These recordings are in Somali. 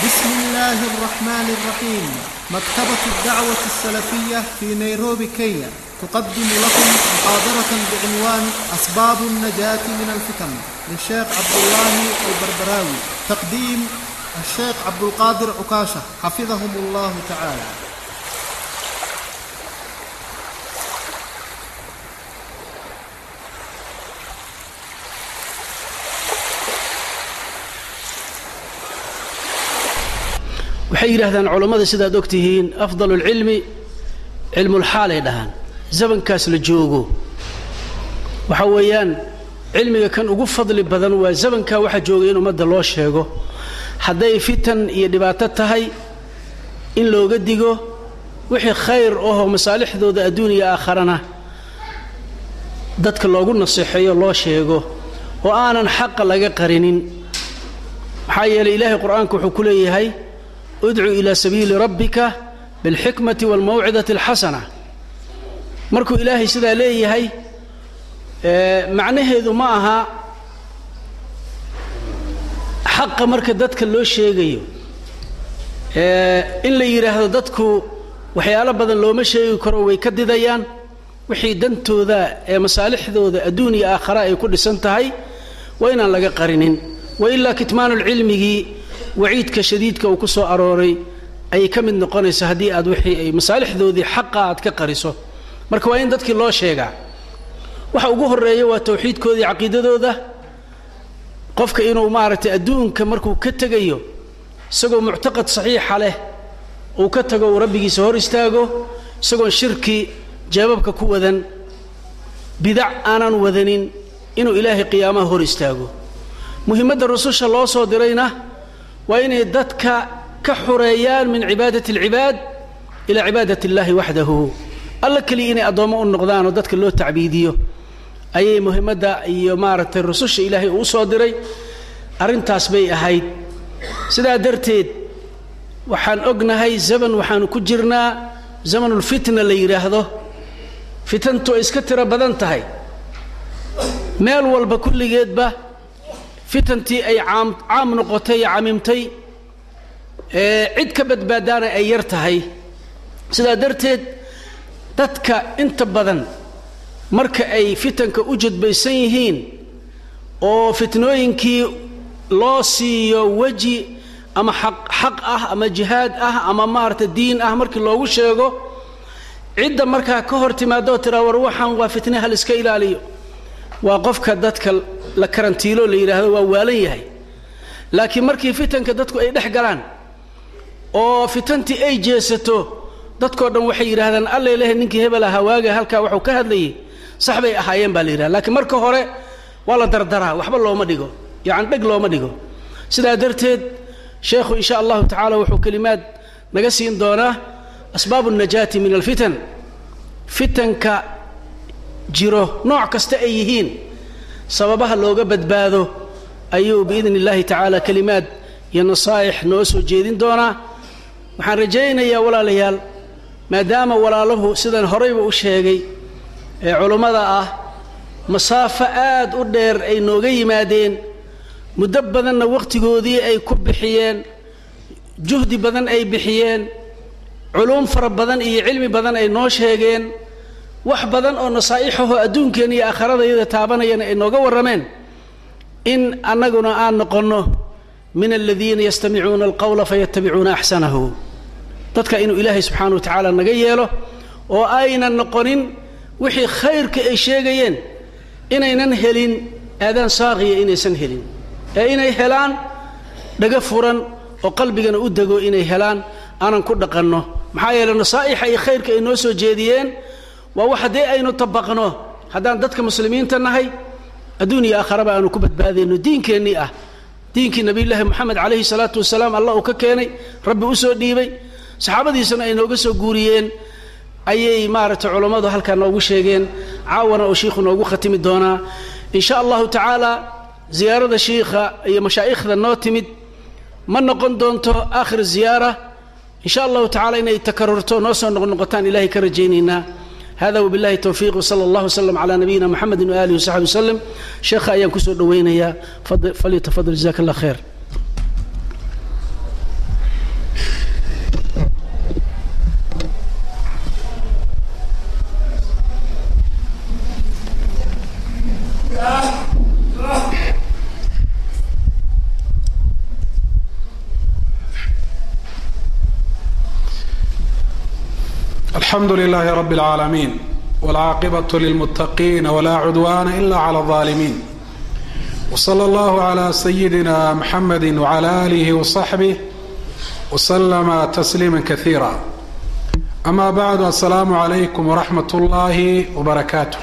بسم الله الرحمن الرحيم مكتبة الدعوة السلفية في نيروبي كينيا تقدم لكم محاضرة بعنوان أسباب النجاة من الفتن للشيخ عبد الله البربراوي تقديم الشيخ عبد القادر عكاشة حفظهم الله تعالى waxay yidhaahdaan culammada sidaad og tihiin afdal اlcilmi cilmulxaalay dhahaan zamankaas la joogo waxa weeyaan cilmiga kan ugu fadli badan waa zamankaa waxaa joogay in ummadda loo sheego hadday fitan iyo dhibaato tahay in looga digo wixii khayr ahoo masaalixdooda adduuniya aakharana dadka loogu naseexeeyo loo sheego oo aanan xaqa laga qarinin maxaa yeelay ilaahay qur'aanka wuxuu ku leeyahay udcu ilaa sabiili rabbika bilxikmati waalmawcidati alxasana markuu ilaahay sidaa leeyahay macnaheedu ma aha xaqa marka dadka loo sheegayo in la yidhaahdo dadku waxyaalo badan looma sheegi karo way ka didayaan wixii dantooda ee masaalixdooda adduun iyo aakhara ay ku dhisan tahay waa inaan laga qarinin wa ilaa kitmaanulcilmigii waciidka shadiidka uu ku soo arooray ayay ka mid noqonaysa haddii aad wixii ay masaalixdoodii xaqa aad ka qariso marka waa in dadkii loo sheegaa waxa ugu horreeya waa tawxiidkoodii caqiidadooda qofka inuu maaragtay adduunka markuu ka tegayo isagoo muctaqad saxiixa leh uu ka tago uu rabbigiisa hor istaago isagoon shirki jeebabka ku wadan bidac aanan wadanin inuu ilaahay qiyaamaha hor istaago muhimmadda rususha loo soo dirayna waa inay dadka ka xureeyaan min cibaadati alcibaad ilaa cibaadat illaahi waxdahu alla keliya inay addoommo u noqdaanoo dadka loo tacbiidiyo ayay muhimmadda iyo maaragtay rususha ilaahay uu soo diray arrintaas bay ahayd sidaa darteed waxaan ognahay zaman waxaanu ku jirnaa zamanulfitna la yidhaahdo fitantu ay iska tiro badan tahay meel walba kulligeedba fitantii ay caam caam noqotay ee camimtay cid ka badbaadaana ay yar tahay sidaa darteed dadka inta badan marka ay fitanka u jadbaysan yihiin oo fitnooyinkii loo siiyo weji ama xaq xaq ah ama jihaad ah ama maarata diin ah markii loogu sheego cidda markaa ka hor timaadoo tiraa war waxaan waa fitne hal iska ilaaliyo waa qofka dadka la karantiilo la yidhaahdo waa waalan yahay laakiin markii fitanka dadku ay dhex galaan oo fitantii ay jeesato dadkoo dhan waxay yidhahdaan alla ilahay ninkii hebel ahaa waaga halkaa waxuu ka hadlayay sax bay ahaayeen baa la yidhahda lakiin marka hore waa la dardaraa waxba looma dhigo yacani dheg looma dhigo sidaa darteed sheekhu insha allahu tacaala wuxuu kelimaad naga siin doonaa asbaabu الnajaati min alfitan fitanka jiro nooc kasta ay yihiin sababaha looga badbaado ayuu biidn اllahi tacaala kelimaad iyo nasaa'ix noo soo jeedin doonaa waxaan rajaynayaa walaalayaal maadaama walaaluhu sidan horayba u sheegay ee culummada ah masaafo aad u dheer ay nooga yimaadeen muddo badanna wakhtigoodii ay ku bixiyeen juhdi badan ay bixiyeen culuum fara badan iyo cilmi badan ay noo sheegeen wax badan oo nasaa'ixahoo adduunkeenna iyo aakharadayada taabanayana ay nooga warrameen in annaguna aan noqonno min aladiina yastamicuuna alqawla fayatabicuuna axsanahu dadka inuu ilaahay subxaana wa tacaala naga yeelo oo aynan noqonin wixii khayrka ay sheegayeen inaynan helin aadaan saaqiya inaysan helin ee inay helaan dhaga furan oo qalbigana u dego inay helaan aanan ku dhaqanno maxaa yeeley nasaa'ixa iyo khayrka ay noo soo jeediyeen waa wax haddii aynu tabaqno haddaan dadka muslimiinta nahay adduun iyo aakharaba aanu ku badbaadayno diinkeennii ah diinkii nabiyullaahi moxamed calayhi salaatu wasalaam allah uu ka keenay rabbi u soo dhiibay saxaabadiisana ay nooga soo guuriyeen ayay maaragtay culammadu halkaa noogu sheegeen caawana oo shiikhu noogu khatimi doonaa in sha allahu tacaala ziyaarada shiikha iyo mashaa'ikhda noo timid ma noqon doonto aakhir ziyaara in sha allahu tacala inay takarurto noo soo noqnoqotaan ilahay ka rajaynaynaa hada wbillahi towfiiq wsala allah wslm cala nabiyina mxamedi waalihi wasaxbi waslem sheekha ayaan kusoo dhowaynayaa falyatafadal jazaak allah khayr alxamdu lilaahi rabi اlcaalamiin wاlcaaqibaة lilmuttaqiina wlaa cudwaana ila clى اظaalimiin wslى اllah عlى sayidina mxamedi wعlى alihi وصaxbih wslama tasliima kaiira ama bacdu asalaamu عalaykum wraxmat اllahi wbarakaatu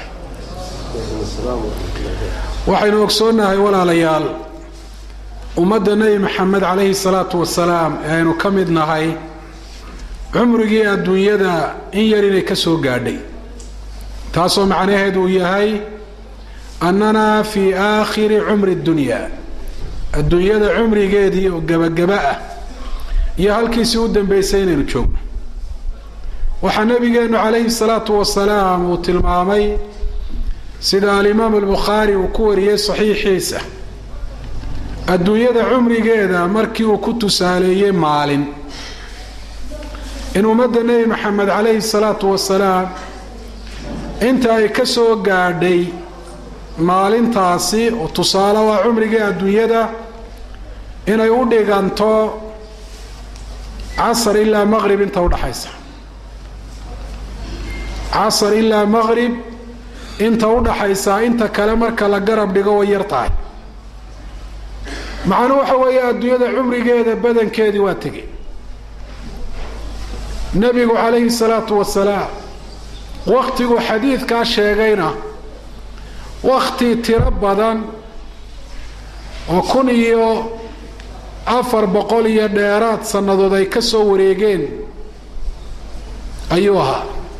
waxaynu ogsoonahay walaalayaal ummadda nebi maxamed calayhi salaatu wasalaam ee aynu ka mid nahay cumrigii adduunyada in yar inay ka soo gaadhay taasoo macnaheedu uu yahay annana fii aakhiri cumri dunya adduunyada cumrigeedii oo gebagaba ah iyo halkiisii u dambeysay inaynu joogno waxaa nabigeennu calayhi salaatu wasalaam uu tilmaamay sida alimaamu albukhaari uu ku wariyey saxiixiisa adduunyada cumrigeeda markii uu ku tusaaleeyey maalin in ummadda nebi maxamed calayhi salaatu wasalaam inta ay ka soo gaadhay maalintaasi oo tusaale waa cumrigii adduunyada inay u dhiganto casar ilaa maqrib inta udhaxaysa casar ilaa maqrib inta udhaxaysaa inta kale marka la garab dhigo way yar tahay macnuu waxa weeye adduunyada cumrigeeda badankeedii waa tegey nebigu calayhi salaatu wasalaam wakhtigu xadiidkaa sheegayna wakhti tiro badan oo kun iyo afar boqol iyo dheeraad sannadood ay ka soo wareegeen ayuu ahaa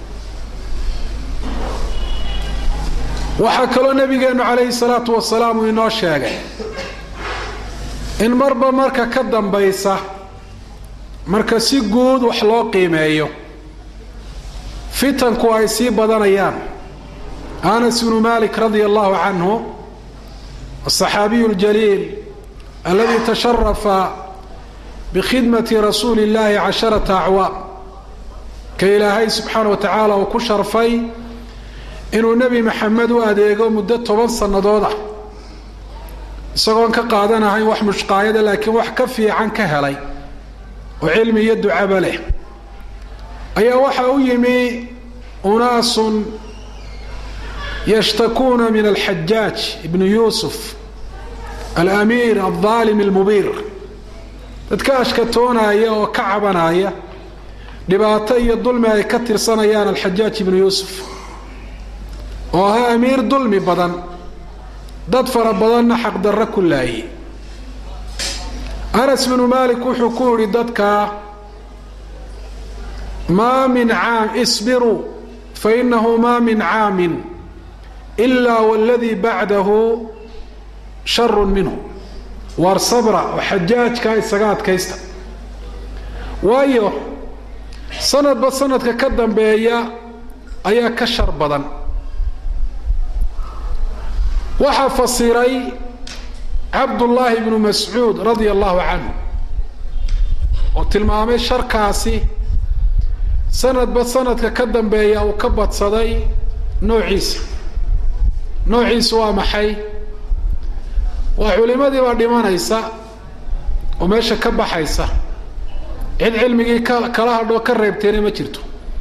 waxaa kaloo nebigeennu calayhi salaatu wasalaam uu inoo sheegay in marba marka ka dambaysa marka si guud wax loo qiimeeyo fitanku ay sii badanayaan anas bnu malik radia allahu canhu aلصaxaabiyu اljaliil aladi tasharafa bikhidmati rasuuli اllahi casharata acwaam ka ilaahay subxaana wa tacaala uu ku sharfay inuu nebi maxamed u adeego muddo toban sannadood ah isagoon ka qaadanahayn wax mushqaayada laakiin wax ka fiican ka helay oo cilmi iyo ducaba leh ayaa waxaa u yimi unaasun yashtakuuna min alxajaaj ibnu yuusuf alamiir aldaalim almubiir dadka ashkatoonaya oo ka cabanaya dhibaato iyo dulmi ay ka tirsanayaan alxajaaj ibnu yuusuf oo ahaa amiir dulmi badan dad fara badanna xaqdarro ku laayay anas binu malik wuxuu ku yidhi dadka maa min caam isbiruu fainahu maa min caamin ilaa waladii bacdahu sharun minhu waar sabra oo xajaajkaa isaga adkaysta waayo sanadba sanadka ka dambeeya ayaa ka shar badan waxaa fasiray cabdullaahi bnu mascuud radia allahu canhu oo tilmaamay sharkaasi sanadba sanadka ka dambeeya uu ka badsaday noociisa noociisu waa maxay waa culimadii baa dhimanaysa oo meesha ka baxaysa cid cilmigii ka kala hadhoo ka reebteena ma jirto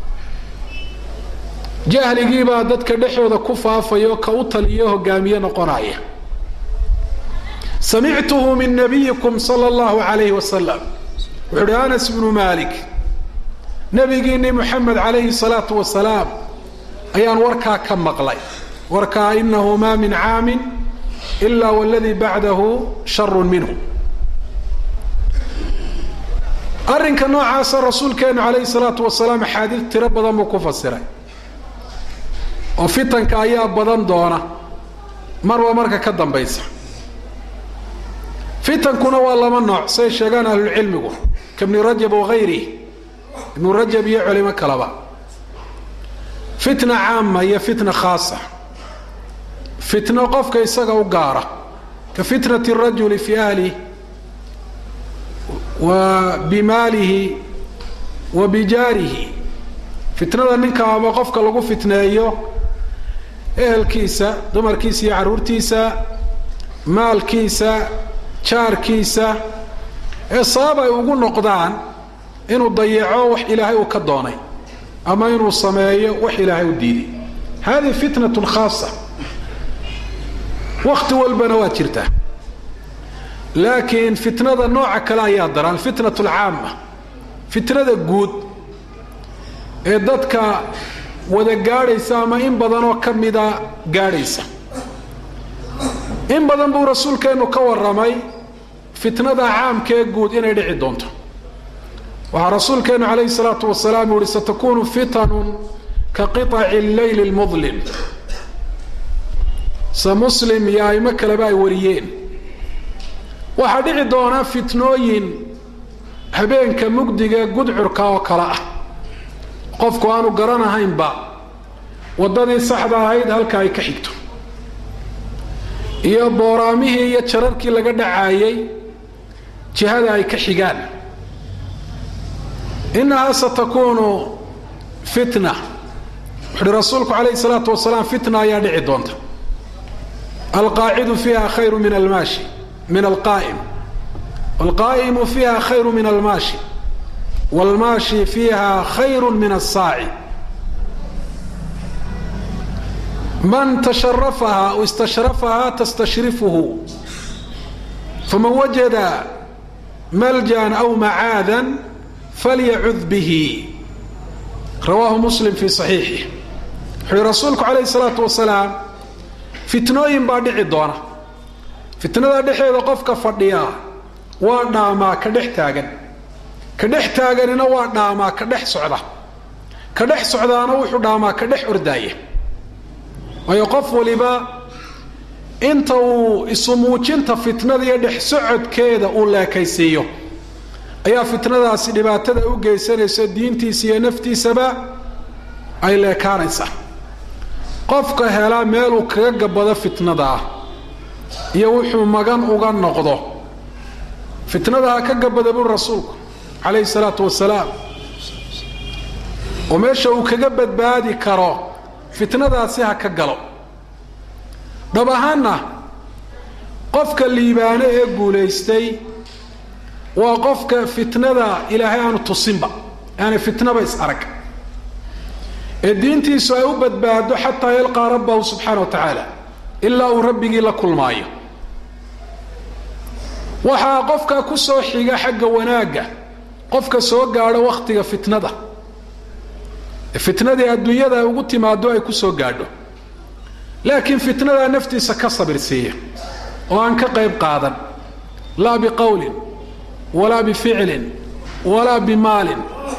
jahligiibaa dadka dhexooda ku faafaya ka u taliyo hogaamiye noqonaya samictuhu min nabiyikum sala allahu alayhi wasalam wuxuu uhi anas bnu malik nabigiinii moxamed calayhi salaatu wasalaam ayaan warkaa ka maqlay warkaa inahu maa min caamin ila waladii bacdahu sharun minhu arrinka noocaasa rasuulkeenu calayhi salaatu wasalaam axaadiid tiro badan buu ku fasiray oo fitanka ayaa badan doona marba marka ka dambaysa fitankuna waa laba nooc say sheegaan ahlulcilmigu ka bni rajab wagayrih ibnu rajab iyo culimo kaleba fitna caama iyo fitna khaasa fitno qofka isaga u gaara ka fitnati rajuli fi ahlih wa bimaalihi wa bijaarihi fitnada ninka ama qofka lagu fitneeyo ehelkiisa dumarkiisa iyo carruurtiisa maalkiisa jaarkiisa ee sabab ay ugu noqdaan inuu dayaco wax ilaahay uu ka doonay ama inuu sameeyo wax ilaahay u diiday hadihi fitnatun khaasa wakti walbana waa jirtaa laakiin fitnada nooca kale ayaa dara alfitnat alcaama fitnada guud ee dadka wada gaadhaysa ama in badanoo ka mida gaadhaysa in badan buu rasuulkeennu ka warramay fitnada caamkee guud inay dhici doonto waxaa rasuulkeennu calayhi salaatu wasalaam uu yihi satakunu fitanun ka qiطaci leyli lmudlim se muslim iyo aimo kaleba ay wariyeen waxaa dhici doonaa fitnooyin habeenka mugdiga gudcurka oo kale ah qofku aanu garanahaynba waddadii saxda ahayd halka ay ka xigto iyo booraamihii iyo jararkii laga dhacaayay jihada ay ka xigaan innahaa satakunu fitna wuxuuhi rasuulku calayhi salaatu wasalaam fitna ayaa dhici doonta alqaacidu fiiha khayru min almaashi min alqaa'im alqaa'imu fiiha khayru min almaashi waalmaashi fiiha khayru min asaaci man tasharafaha o istashrafaha tastashrifuhu faman wajada maljan aw macaadan falyacud bihi rawaahu muslim fii saxiixih wuxuu yihi rasuulku calayhi salaatu wasalaam fitnooyin baa dhici doona fitnada dhexeeda qofka fadhiya waa dhaamaa ka dhex taagan ka dhex taaganina waa dhaamaa ka dhex socda ka dhex socdaana wuxuu dhaamaa ka dhex ordaaya waayo qof waliba inta uu isumuujinta fitnada iyo dhex socodkeeda uu leekaysiiyo ayaa fitnadaasi dhibaatada u geysanaysa diintiisa iyo naftiisaba ay leekaanaysaa qofka helaa meeluu kaga gabado fitnadaa iyo wuxuu magan uga noqdo fitnada ha ka gabada buri rasuulku calayhi salaatu wasalaam oo meesha uu kaga badbaadi karo fitnadaasi ha ka galo dhab ahaanna qofka liibaano ee guulaystay waa qofka fitnada ilaahay aanu tusinba aanay fitnaba is arag ee diintiisu ay u badbaado xataa yalqaa rabbahu subxaana wa tacaala ilaa uu rabbigii la kulmaayo waxaa qofka ku soo xiga xagga wanaagga qofka soo gaadho wakhtiga fitnada fitnadii adduunyada ay ugu timaado ay ku soo gaadho laakiin fitnadaa naftiisa ka sabirsiiya oo aan ka qayb qaadan laa biqowlin walaa bificlin walaa bimaalin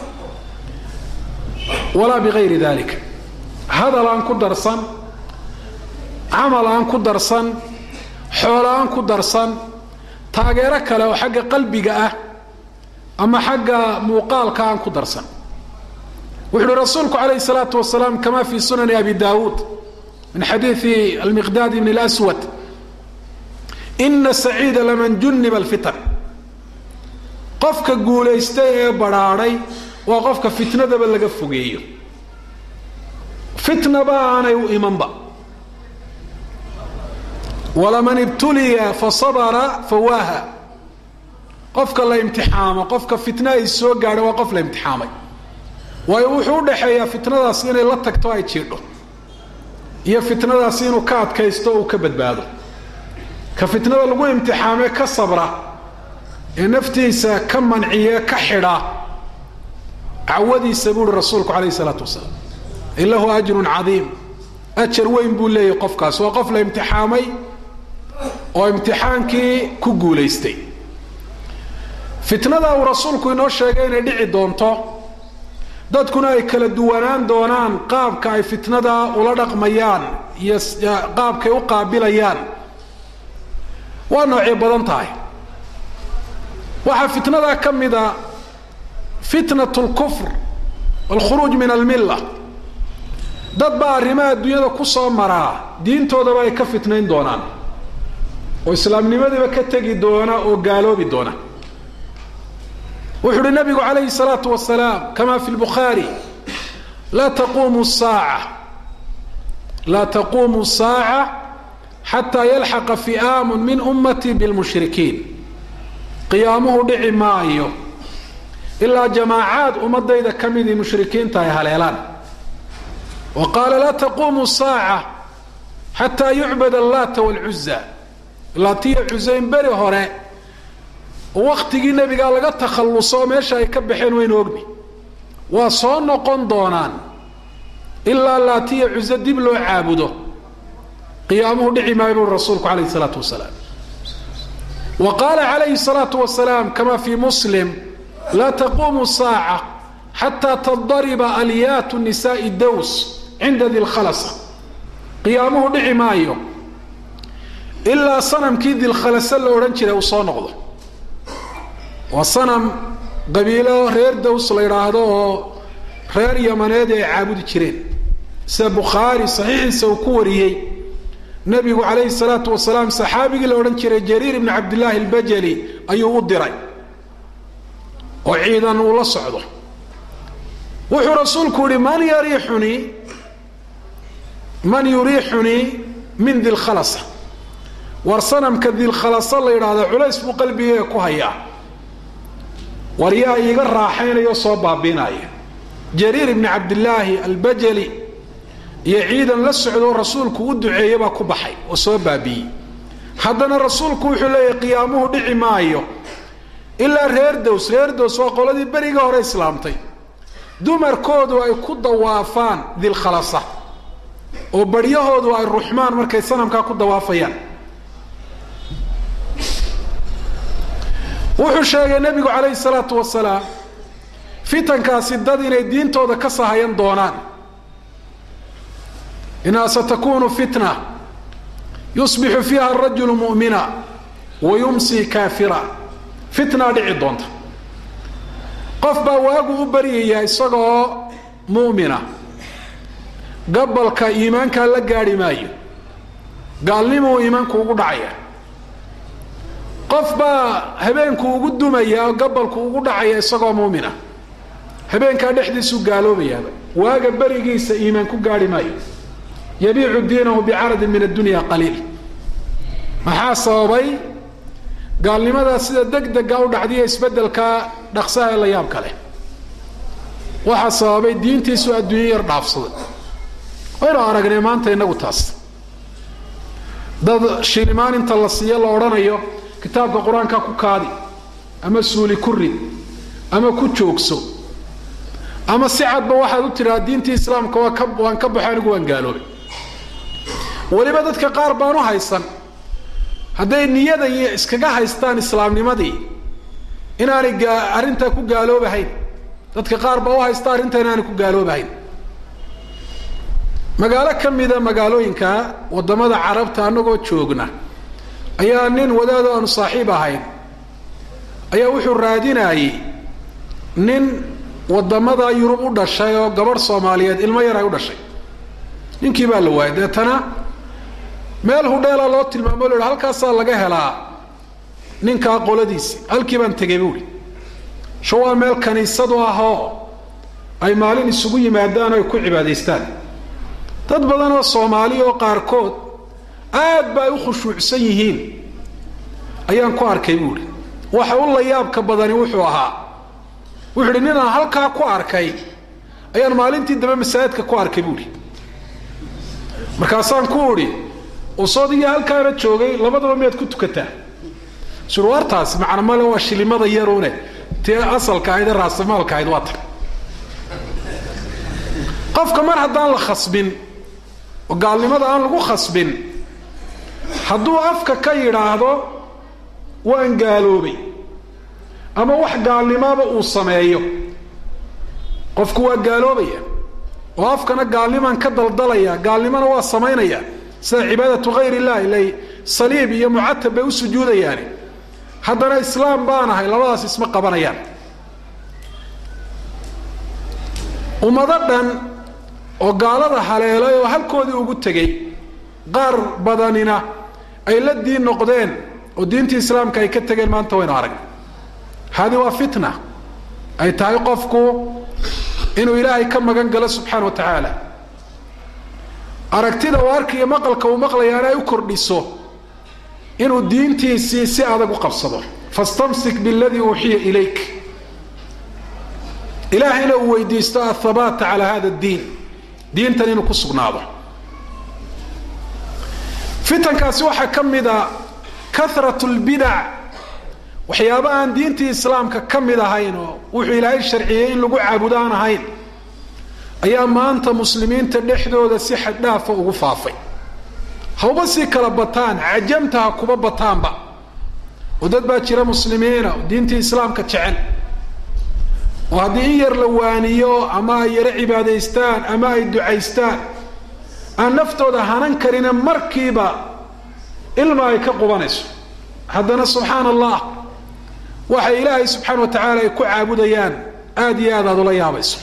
walaa bigayri dalik hadal aan ku darsan camal aan ku darsan xoolo aan ku darsan taageero kale oo xagga qalbiga ah ama xagga muuqaalka aan ku darsan wuxu uhi rasuulku calayhi salaatu wasalaam kama fi sunani abi daawuud min xadiidi almiqdaad bn اlswad ina saciida laman juniba alfitan qofka guulaystay ee badrhaadhay waa qofka fitnadaba laga fogeeyo fitnaba aanay u imanba walaman ibtuliya fasabra fawaaha qofka la imtixaamo qofka fitna ay soo gaadho waa qof la imtixaamay waayo wuxuu udhaxeeyaa fitnadaasi inay la tagto ay jiidho iyo fitnadaasi inuu ka adkaysto o uu ka badbaado ka fitnada lagu imtixaamee ka sabra ee naftiisa ka manciye ka xidha cawadiisa buu uhi rasuulku calayhi isalaatu wasalaam in lahu ajrun cadiim ajar weyn buu leeyahy qofkaas waa qof la imtixaamay oo imtixaankii ku guulaystay fitnada uu rasuulku inoo sheegay inay dhici doonto dadkuna ay kala duwanaan doonaan qaabka ay fitnada ula dhaqmayaan iyo qaabkay u qaabilayaan waa noocyo badan tahay waxaa fitnadaa ka mida fitnat lkufr walkhuruuj min almilla dad baa arrimaha adduunyada ku soo maraa diintoodaba ay ka fitnayn doonaan oo islaamnimadiiba ka tegi doona oo gaaloobi doona wuxu uhi nabigu calayhi الsalaatu wasalaam kama fi lbukhaari laa taquumu saaca laa taquumu الsaaca xataa yalxaqa fi'aamu min ummatii biاlmushrikiin qiyaamuhu dhici maayo ilaa jamaacaad ummadayda ka midii mushrikiinta ay haleelaan wa qaala laa taquumu saaca xataa yucbad allaata waalcuza laatiya cusayn beri hore oo wakhtigii nebigaa laga takhalluso oo meesha ay ka baxeen waynu ogni waa soo noqon doonaan ilaa laatiya cuso dib loo caabudo qiyaamuhu dhici maayo buri rasuulku calayhi salaatu wasalaam wa qaala calayhi salaatu wasalaam kama fii muslim laa taquumu saaca xataa tadariba alyaatu nisaai dows cinda dilkhalasa qiyaamuhu dhici maayo ilaa sanamkii dilkhalase la odhan jiray uu soo noqdo waa sanam qabiilo reer dows la yidhaahdo oo reer yamaneed ay caabudi jireen sida bukhaari saxiixiisa uu ku wariyey nabigu calayhi salaatu wasalaam saxaabigii la odhan jiray jariir ibni cabdillaahi albajali ayuu u diray oo ciidan uu la socdo wuxuu rasuulku yihi man yariixunii man yuriixunii min dilkhalasa war sanamka dilkhalasa la yidhaahdo culays buu qalbigeyga ku hayaa war yaa iiga raaxaynaya oo soo baabiinaya jariir ibni cabdillaahi albajali iyo ciidan la socdo rasuulku u duceeye baa ku baxay oo soo baabiiyey haddana rasuulku wuxuu leeyahy qiyaamuhu dhici maayo ilaa reer dows reer dows waa qoladii beriga hore islaamtay dumarkoodu ay ku dawaafaan dilkhalasa oo baryahoodu ay ruxmaan markay sanamkaa ku dawaafayaan wuxuu sheegay nebigu calayhi salaatu wasalaam fitankaasi dad inay diintooda ka sahayan doonaan inaha satakunu fitna yusbixu fiiha arajulu mu'mina wa yumsi kaafira fitnaa dhici doonta qof baa waagu u baryaya isagoo mu'mina gabalka iimaankaa la gaadhi maayo gaalnimuu iimaanku ugu dhacaya qof baa habeenku ugu dumaya oo gabalku ugu dhacaya isagoo muumina habeenkaa dhexdiisuu gaaloobayaaba waaga berigiisa iimaan ku gaadhi maayo yabiicu diinahu bicaradin min addunya qaliil maxaa sababay gaalnimadaa sida deg dega u dhacdiya isbeddelkaa dhaqsaha ee la yaab kale waxaa sababay diintiisu adduunyo yar dhaafsaday waynu aragnay maanta inagu taas dad shilimaan inta la siiyo la odhanayo kitaabka qur-aanka ku kaadi ama suuli ku rid ama ku joogso ama si cadba waxaad u tidhaha diintii islaamka waa ka waan ka baxo anigu waan gaaloobay weliba dadka qaar baan u haysan hadday niyada iyo iskaga haystaan islaamnimadii inaanay gaa arrintaa ku gaaloobahayn dadka qaar baa u haysta arrintaa inaanay ku gaaloobahayn magaalo ka mida magaalooyinka waddamada carabta annagoo joogna ayaa nin wadaado aanu saaxiib ahayn ayaa wuxuu raadinayey nin waddamada yurub u dhashay oo gabadh soomaaliyeed ilmo yar ay u dhashay ninkii baa la waayay deetana meel hudheela loo tilmaamo o la halkaasaa laga helaa ninkaa qoladiisi halkii baan tegay buuhi sho waa meel kaniisadu ah oo ay maalin isugu yimaadaan oo ay ku cibaadaystaan dad badan oo soomaali oo qaarkood aad ba ay u khushuucsan yihiin ayaan ku arkay buuhi waxa u la yaabka badani wuxuu ahaa wuxuu idhi ninaan halkaa ku arkay ayaan maalintii dambe masaajidka ku arkay buuhi markaasaan ku idhi usoodiyo halkaana joogay labadaba miyaad ku tukataa surwaartaasi macna male waa shilimada yarune tii asalka ahayd ee raasamaalka ahayd waa tan qofka mar haddaan la khasbin oo gaalnimada aan lagu khasbin hadduu afka ka yidhaahdo waan gaaloobay ama wax gaalnimaaba uu sameeyo qofku waa gaaloobaya oo afkana gaalnimaan ka daldalaya gaalnimona waa samaynaya sida cibaadatu hayr illah ilay saliib iyo mucatab bay u sujuudayaani haddana islaam baan ahay labadaas isma qabanayaan ummado dhan oo gaalada haleelay oo halkoodii ugu tegey qaar badanina ay la diin noqdeen oo diintii islaamka ay ka tegeen maanta waynu aragna hadi waa fitna ay tahay qofku inuu ilaahay ka magan galo subxaana wa tacaala aragtida uu arkiyo maqalka uu maqlayaana ay u kordhiso inuu diintiisii si adag u qabsado fastamsik biladii uuxiya ilayk ilaahayna uu weydiisto athabaata calaa hada diin diintan inuu ku sugnaado fitankaasi waxaa ka mid a karat lbidac waxyaaba aan diintii islaamka ka mid ahayn oo wuxuu ilaahay sharciyey in lagu caabudo aan ahayn ayaa maanta muslimiinta dhexdooda si xaddhaafa ugu faafay hawba sii kala bataan cajamta ha kuba bataanba oo dad baa jira muslimiina oo diintii islaamka jecel oo haddii in yar la waaniyo ama ay yaro cibaadaystaan ama ay ducaystaan aan naftooda hanan karine markiiba ilma ay ka qubanayso haddana subxaana allah waxay ilaahay subxaana wa tacaala ay ku caabudayaan aada iyo aad aada ula yaabayso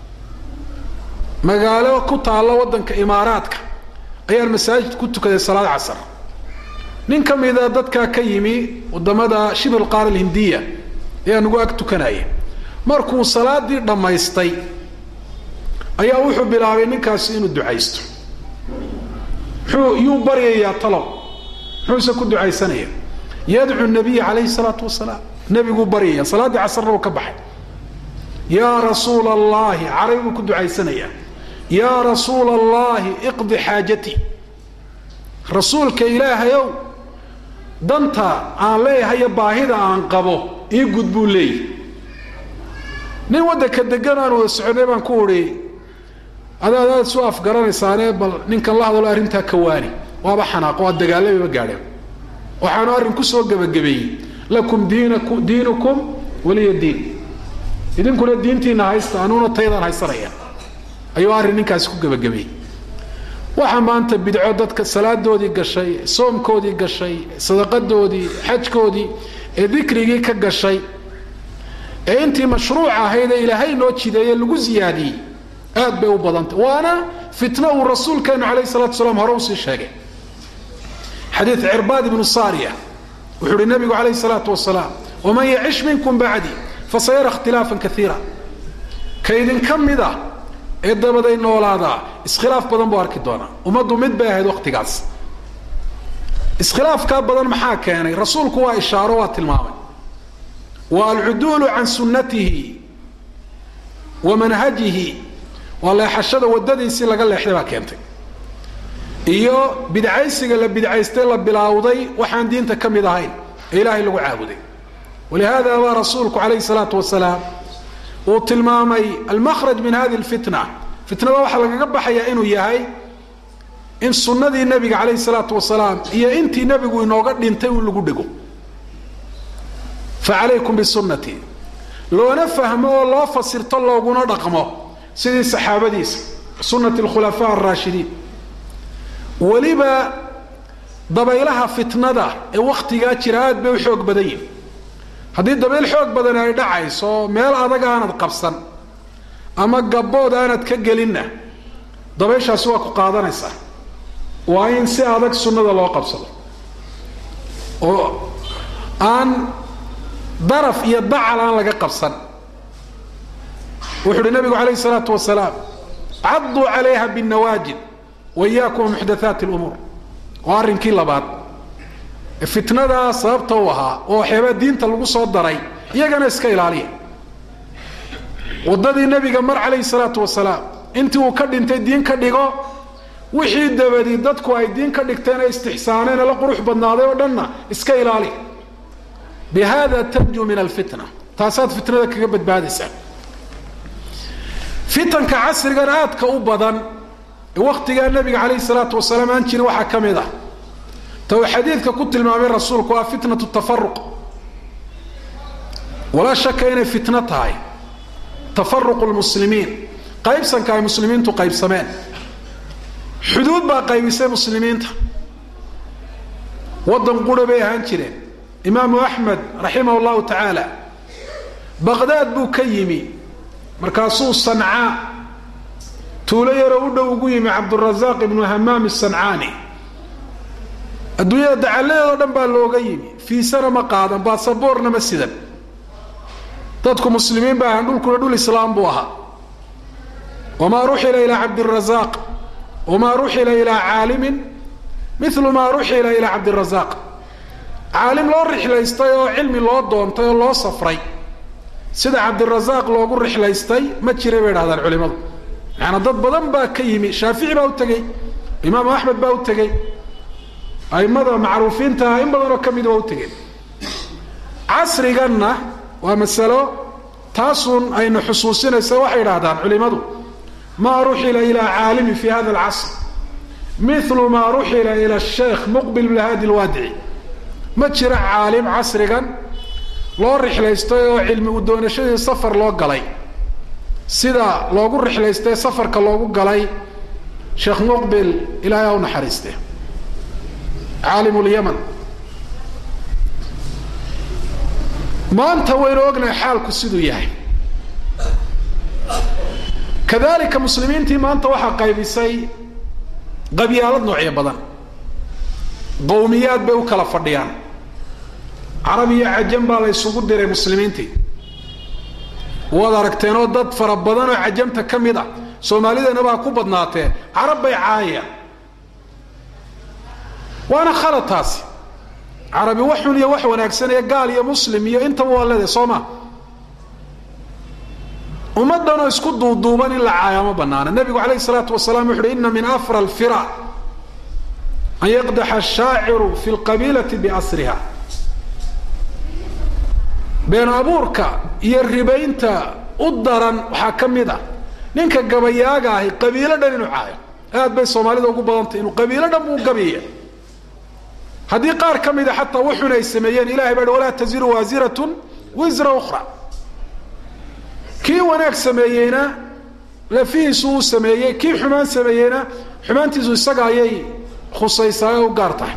magaalo ku taalla waddanka imaaraadka ayaan masaajid ku tukaday salaad casar nin ka mida dadkaa ka yimi wadamada shibr qaar alhindiya ayaa nagu ag tukanaya markuu salaadii dhammaystay ayaa wuxuu bilaabay ninkaasi inuu ducaysto muxuu yuu baryayaa talow muxuuse ku ducaysanaya yadcu nabiya calayhi salaatu wasalaam nebiguu baryaya salaaddii casarna uu ka baxay yaa rasuula allahi caray buu ku ducaysanayaa yaa rasuula allahi iqdi xaajatii rasuulka ilaahayow danta aan leeyahayo baahida aan qabo ii gud buu leeyahy nin waddanka degan aan wada soconay baan ku udhi adaad aad isu afgaranaysaane bal ninkan la hadalo arrintaa ka waani waaba xanaaqo waa dagaalamaba gaadheen waxaanu arrin kusoo gebagabeeyey lakum diinaku diinukum waliya diin idinkuna diintiina haysta anuuna taydaan haysanaya ayuu arrin ninkaasi ku gebagabeeyey waxaa maanta bidco dadka salaadoodii gashay soomkoodii gashay sadaqadoodii xajkoodii ee dikrigii ka gashay ee intii mashruuc ahayd ee ilaahay noo jideeye lagu ziyaadiyey aad bay u badantay waana fitno uu rasuulkeenu calayh salatu salaam hore usii sheegay xadiid cirbaad ibnu saariya wuxuu uhi nabigu calayh salaatu wasalaam waman yacish minkum bacdi fasayara ikhtilaafan kaiira ka idinka mid a ee dabaday noolaadaa iskhilaaf badan buu arki doonaa ummaddu mid bay ahayd wakhtigaas iskhilaafkaa badan maxaa keenay rasuulku waa ishaaro waa tilmaamay wa alcuduulu can sunnatihi wa manhajihi waa leexashada waddadiisii laga leexday baa keentay iyo bidcaysiga la bidcaystay la bilaawday waxaan diinta ka mid ahayn ee ilaahay lagu caabuday walihaada baa rasuulku calayhi salaatu wasalaam uu tilmaamay almakhraj min hadi lfitna fitnada waxaa lagaga baxayaa inuu yahay in sunnadii nebiga calayhi salaatu wasalaam iyo intii nebigu inooga dhintay un lagu dhego fa calaykum bisunnatii loona fahmo oo loo fasirto looguna dhaqmo sidii saxaabadiisa sunnati alkhulafaa araashidiin weliba dabaylaha fitnada ee wakhtigaa jira aad bay u xoog badan yihin haddii dabayl xoog badan ay dhacayso meel adag aanad qabsan ama gabbood aanad ka gelinna dabayshaasi waa ku qaadanaysaa waa in si adag sunnada loo qabsado oo aan daraf iyo dacal aan laga qabsan wuxu uhi nabigu calayhi salaatu wasalaam cadduu calayha binnawaajid wa iyaakum muxdathaati lumuur waa arrinkii labaad fitnadaa sababta u ahaa oo waxyaabaa diinta lagu soo daray iyagana iska ilaaliya waddadii nebiga mar calayhi salaatu wasalaam intii uu ka dhintay diin ka dhigo wixii dabadi dadku ay diin ka dhigteen ee istixsaaneen ee la qurux badnaaday oo dhanna iska ilaali bi hada tanju min alfitna taasaad fitnada kaga badbaadaysaa fitanka casrigan aadka u badan ee wakhtigaa nebiga calayhi salaatu wasalaam aan jirin waxaa ka mid ah ta uu xadiidka ku tilmaamay rasuulku waa fitnatu tafaruq walaa shaka inay fitno tahay tafaruqu lmuslimiin qaybsanka ay muslimiintu qaybsameen xuduud baa qaybisay muslimiinta waddan qura bay ahaan jireen imaamu axmed raximah llahu tacaala baqdaad buu ka yimi markaasuu sancaa tuulo yaroo u dhow ugu yimi cabdurazaaq ibnu hamaam sancaani adduunyada dacalladeedoo dhan baa looga yimi fiisana ma qaadan baasaboorna ma sidan dadku muslimiin ba ahaan dhulkuna dhul islaam buu ahaa wamaa ruxila ilaa cabdirazaaq wamaa ruxila ilaa caalimin milu maa ruxila ilaa cabdirazaaq caalim loo rixlaystay oo cilmi loo doontay oo loo safray sida cabdirasaaq loogu rixlaystay ma jira bay dhahdaan culimadu macanaa dad badan baa ka yimi shaafici baa u tegey imaamu axmed baa u tegey aimada macruufiintaha in badanoo ka mida waa u tegeen casriganna waa masalo taasun aynu xusuusinaysa waxay idhaahdaan culimadu maa ruxila ilaa caalimi fi hada alcasr milu maa ruxila ila sheekh muqbil bn hadi lwaadici ma jira caalim casrigan loo rixlaystay oo cilmi u doonashadii safar loo galay sida loogu rixlaystay safarka loogu galay sheekh muqbil ilaahay ha u naxariiste caalim lyaman maanta waynu ognahay xaalku siduu yahay kadalika muslimiintii maanta waxaa qaybisay qabyaalad noocyo badan qowmiyaad bay u kala fadhiyaan carab iyo cajam baa la ysugu diray muslimiintii waad aragteenoo dad fara badan oo cajamta ka mid ah soomaalidana baa ku badnaatee carab bay caayaan waana khalad taasi carabi wax xun iyo wax wanaagsan iyo gaal iyo muslim iyo intaba waa leedahay soo ma ummaddanoo isku duuduuban in la caayaa ma banaana nebigu calayhi salaatu wasalaam wuxu uhi ina min afra alfira an yaqdaxa ashaaciru fi lqabiilati biasriha been abuurka iyo ribaynta u daran waxaa ka mid ah ninka gabayaaga ahi qabiilo dhan inuu caayo aad bay soomaalida ugu badantay inuu qabiilo dhan buu gabayaya haddii qaar ka mida xataa wuxun ay sameeyeen ilahay baa walaa taziru waasiratun wisra ukhra kii wanaag sameeyeyna lafihiisu uu sameeyey kii xumaan sameeyeyna xumaantiisu isaga ayay khusaysaa oo u gaar tahay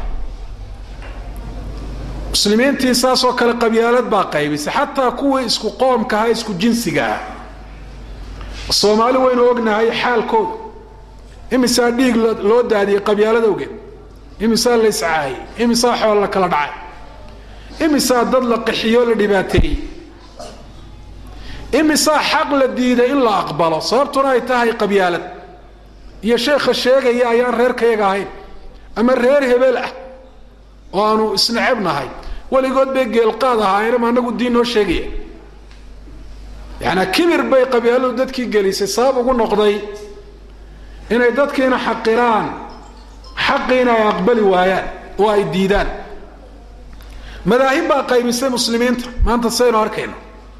muslimiintii saasoo kale qabyaalad baa qaybisay xataa kuwii isku qoomka aha isku jinsiga ah soomaali waynu ognahay xaalkooda imisaa dhiig loo daadiyey qabyaalada ogeed imisaa la iscaayey imisaa xool la kala dhacay imisaa dad la qaxiyo la dhibaateeyey imisaa xaq la diiday in la aqbalo sababtuna ay tahay qabyaalad iyo sheekha sheegaya ayaan reerkayaga ahayn ama reer hebel ah oo aanu isnacebnahay weligood bay geelqaad ahaayeen ma anagu diin noo sheegaya yaanaa kibir bay qabyaaladu dadkii gelisay sabab ugu noqday inay dadkiina xaqiraan xaqiina ay aqbali waayaan oo ay diidaan madaahib baa qaybisay muslimiinta maanta saynu arkayno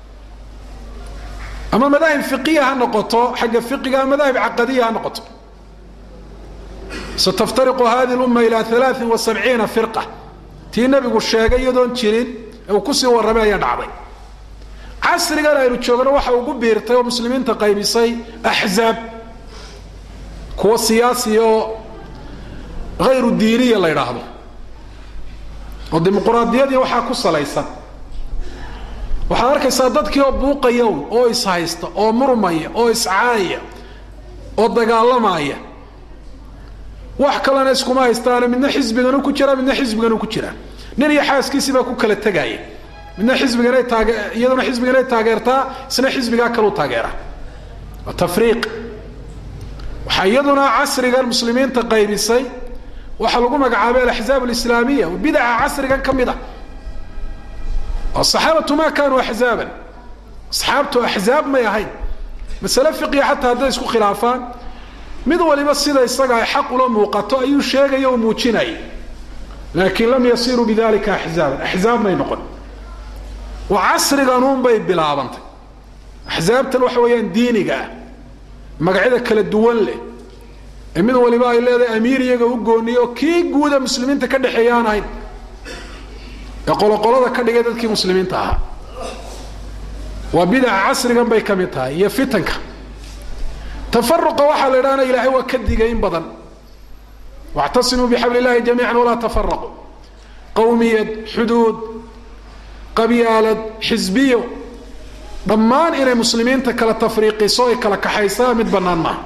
ama madaahib fiqiya ha noqoto xagga fiqiga ama madaahib caqadiya ha noqoto sataftariqu hadi lumma ilaa alaain wa sabciina firqa tii nabigu sheegay iyadoon jirin ee uu kusii warramay ayaa dhacday casrigan aynu joogno waxa ugu biirtay oo muslimiinta qaybisay axzaab kuwa siyaasiya oo hayru diiniya la yidhaahdo oo dimuquraadiyadii waxaa ku salaysan waxaad arkaysaa dadkii oo buuqaya un oo ishaysta oo murmaya oo iscaaya oo dagaalamaya wax kalena iskuma haystaane midna xisbiganu ku jira midna xisbiganu ku jira nin iyo xaaskiisii baa ku kala tegaya midna xisbiganay taage iyaduna xisbiganay taageertaa isna xisbigaa kaleu taageera waa tafriiq waxaa iyaduna casrigan muslimiinta qaybisay waxaa lagu magacaabay alaxzaab alislaamiya oo bidaca casrigan ka mid ah asaxaabatu ma kaanuu axzaaban asxaabtu axzaab may ahayn masale fiqiya xataa hadday isku khilaafaan mid waliba sida isaga ay xaq ula muuqato ayuu sheegaya oo muujinaya laakiin lam yasiruu bidalika axzaaban axzaab may noqon oo casriganuun bay bilaabantay axzaabtan waxa weeyaan diiniga ah magacyada kala duwan leh ee mid waliba ay leedahay amiir iyaga u gooniyo oo kii guuda muslimiinta ka dhexeeya aan ahayn ee qoloqolada ka dhigay dadkii muslimiinta ahaa waa bidaca casrigan bay ka mid tahay iyo fitanka tafaruqa waxaa la idhahna ilaahay waa ka digay in badan wactasimuu bixabli illahi jamiican walaa tafaraquu qowmiyad xuduud qabyaalad xisbiyo dhammaan inay muslimiinta kala tafriiqiso ay kala kaxaysaa mid bannaan maaha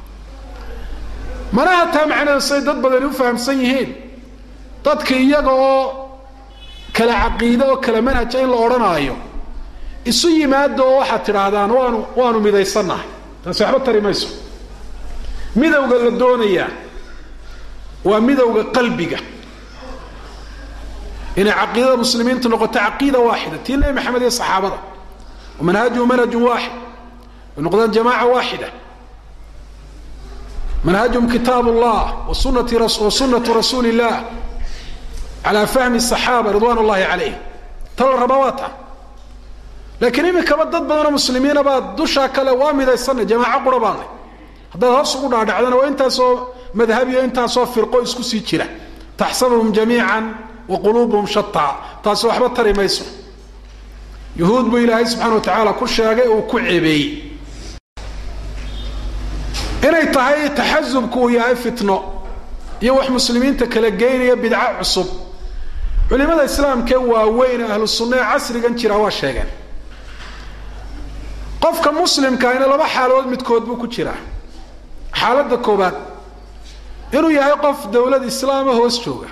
manaha taa macnaheedu say dad badani u fahamsan yihiin dadka iyaga oo kala caqiide oo kala manhaja in la odhanaayo isu yimaado oo waxaad tidhaahdaan waanu waanu midaysannahay taasi waxba tari mayso midowga la doonayaa waa midowga qalbiga inay caqiidada muslimiintu noqoto caqiida waaxida tii nebi maxamed iyo saxaabada manhajhu manhajun waaxid ay noqdaan jamaaca waaxida manhajhum kitaab اllah wa sunatu rasuuli اllah calaa fahmi الصaxaaba ridwan اllahi calayh ta la rabaa waa ta laakiin iminkaba dad badanoo muslimiina baa dushaa kale waa midaysanay jamaaco qura baanay haddaad hoos ugu dhaadhacdana waa intaasoo madhabiyo intaasoo firqo isku sii jira taxsabuhum jamiica wa quluubuhum shataa taasi waxba tari mayso yuhuud buu ilaahay subxana wa tacaala ku sheegay uu ku cebeeyey inay tahay taxasubku uu yahay fitno iyo wax muslimiinta kala geynaya bidco cusub culimada islaamkee waaweyn ahlu sunna ee casrigan jira waa sheegeen qofka muslimkaina laba xaaladood midkood buu ku jiraa xaaladda koobaad inuu yahay qof dawlad islaama hoos jooga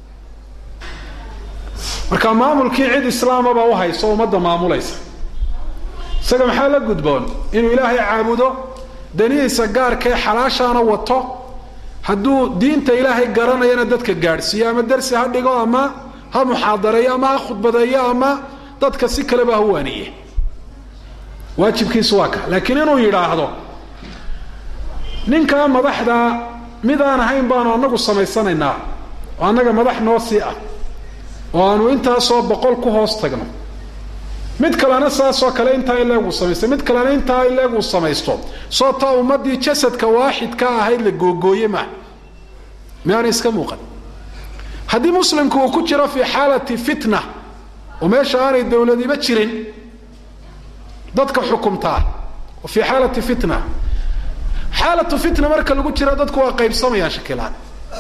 marka maamulkii cid islaamaba u hayso ummadda maamulaysa isaga maxaa la gudboon inuu ilaahay caabudo danihiisa gaarkae xalaashaana wato hadduu diinta ilaahay garanayana dadka gaadhsiiyo ama darsi ha dhigo ama ha muxaadareeyo ama ha khudbadeeyo ama dadka si kaleba ha waaniye waajibkiisu waa ka laakiin inuu yidhaahdo ninkaa madaxda mid aan ahayn baanu anagu samaysanaynaa oo annaga madax noo sii ah oo aanu intaasoo boqol ku hoos tagno mid kalena saasoo kale intaa in leeguu samaysto mid kalena intaa in leeguu samaysto soo taa ummaddii jasadka waaxidka ahayd la googooye maa miyaana iska muuqan haddii muslimku uu ku jiro fii xaalati fitna oo meesha aanay dawladiba jirin dadka xukumtaa oo fii xaalati fitna xaalatu fitna marka lagu jiro dadku waa qaybsamayaan shakilaan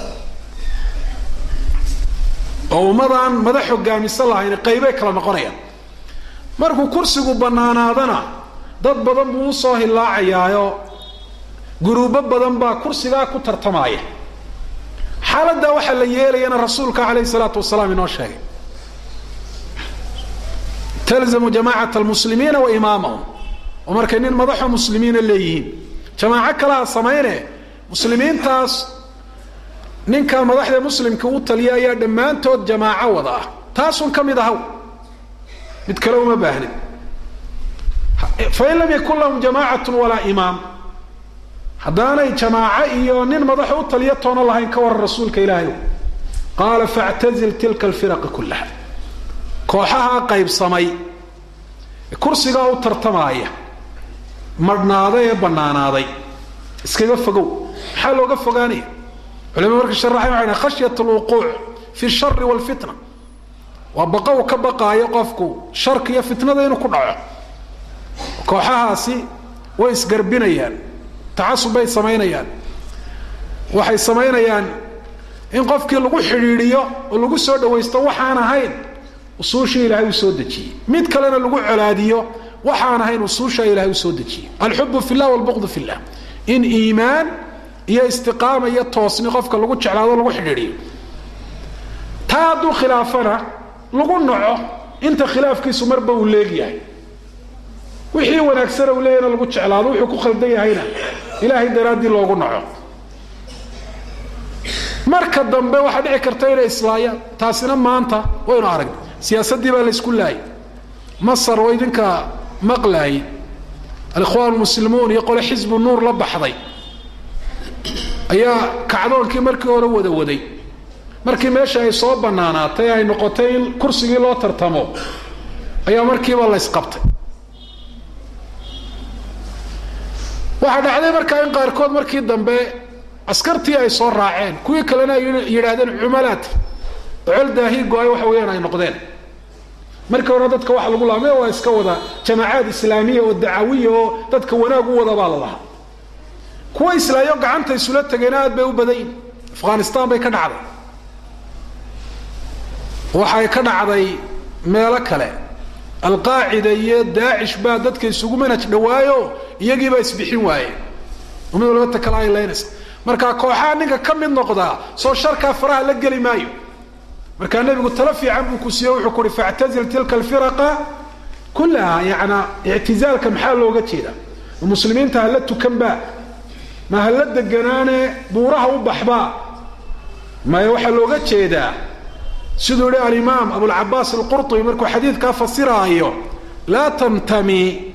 oo ummadaan madax hogaamisa lahayn qaybay kala noqonayaan markuu kursigu bannaanaadana dad badan buu usoo hilaacayaayo guruubo badan baa kursigaa ku tartamaaya xaaladdaa waxaa la yeelayana rasuulka calayhi salaatu wasalaam inoo sheegay talzamu jamacat almuslimiina wa imaamahum oo markay nin madaxo muslimiina leeyihiin jamaaco kalaha samayne muslimiintaas ninkaa madaxda muslimka u taliya ayaa dhammaantood jamaaco wada ah taasun ka mid ahaw mid kale uma baahnin fain lam yakun lahum jamaacatu walaa imaam haddaanay jamaaco iyo nin madaxa u taliya toona lahayn ka waran rasuulka ilaahay qaala factazil tilka alfiraqa kullaha kooxahaa qaybsamay kursigaa u tartamaaya madhnaaday ee bannaanaaday iskaga fogow maxaa looga fogaanaya culimada marka sharaxay waxay dhahay khashyat alwuquuc fi shari walfitna waa baqa uu ka baqaayo qofku sharka iyo fitnada inuu ku dhaco kooxahaasi way isgarbinayaan tacasub bay samaynayaan waxay samaynayaan in qofkii lagu xidhiidhiyo oo lagu soo dhawaysto waxaan ahayn usuushii ilaahay uu soo dejiyey mid kalena lagu colaadiyo waxaan ahayn usuusha ilahay uu soo dejiyey alxubu fi llah walbuqdu fi llah in iimaan iyo istiqaama iyo toosni qofka lagu jeclaado lagu xidhiidhiyo taa hadduu khilaafana lagu naco inta khilaafkiisu marba uu leegyahay wixii wanaagsana uu leeyahna lagu jeclaado wuxuu ku khaldan yahayna ilaahay daraaddii loogu naco marka dambe waxaa dhici karta inay islaayaan taasina maanta waynu aragna siyaasaddii baa laysku laayay masar oo idinka maqlaayay alikhwaan muslimuun iyo qole xisbu nuur la baxday ayaa kacdoonkii markii hore wada waday markii meesha ay soo banaanaatay ay noqotay in kursigii loo tartamo ayaa markiiba la ysqabtay waxaa dhacday markaa in qaarkood markii dambe askartii ay soo raaceen kuwii kalena ay yidhaahdeen cumalaat ocol daahi go-ay waxa weeyaan ay noqdeen markii hore dadka waxa lagu laamay waa iska wada jamaacaad islaamiya oo dacawiya oo dadka wanaag u wada baa la lahaa kuwa islaayo gacanta isula tegeen aad bay u badan yihin afghanistan bay ka dhacday waxay ka dhacday meelo kale alqaacida iyo daacish baa dadka isugu manaj dhawaayo iyagiibaa isbixin waayeen mid walba ta kale ay leynaysa markaa kooxaha ninka ka mid noqdaa soo sharkaa faraha la geli maayo markaa nebigu talo fiican buu ku siiye wuxuu ku uhi factazil tilka alfiraqa kullaha yanaa ictizaalka maxaa looga jeedaa muslimiinta hala tukanbaa ma hala deganaane buuraha u baxbaa maya waxaa looga jeedaa siduu yihi alimaam abulcabaas alqurطubi markuu xadiidkaa fasiraayo laa tantami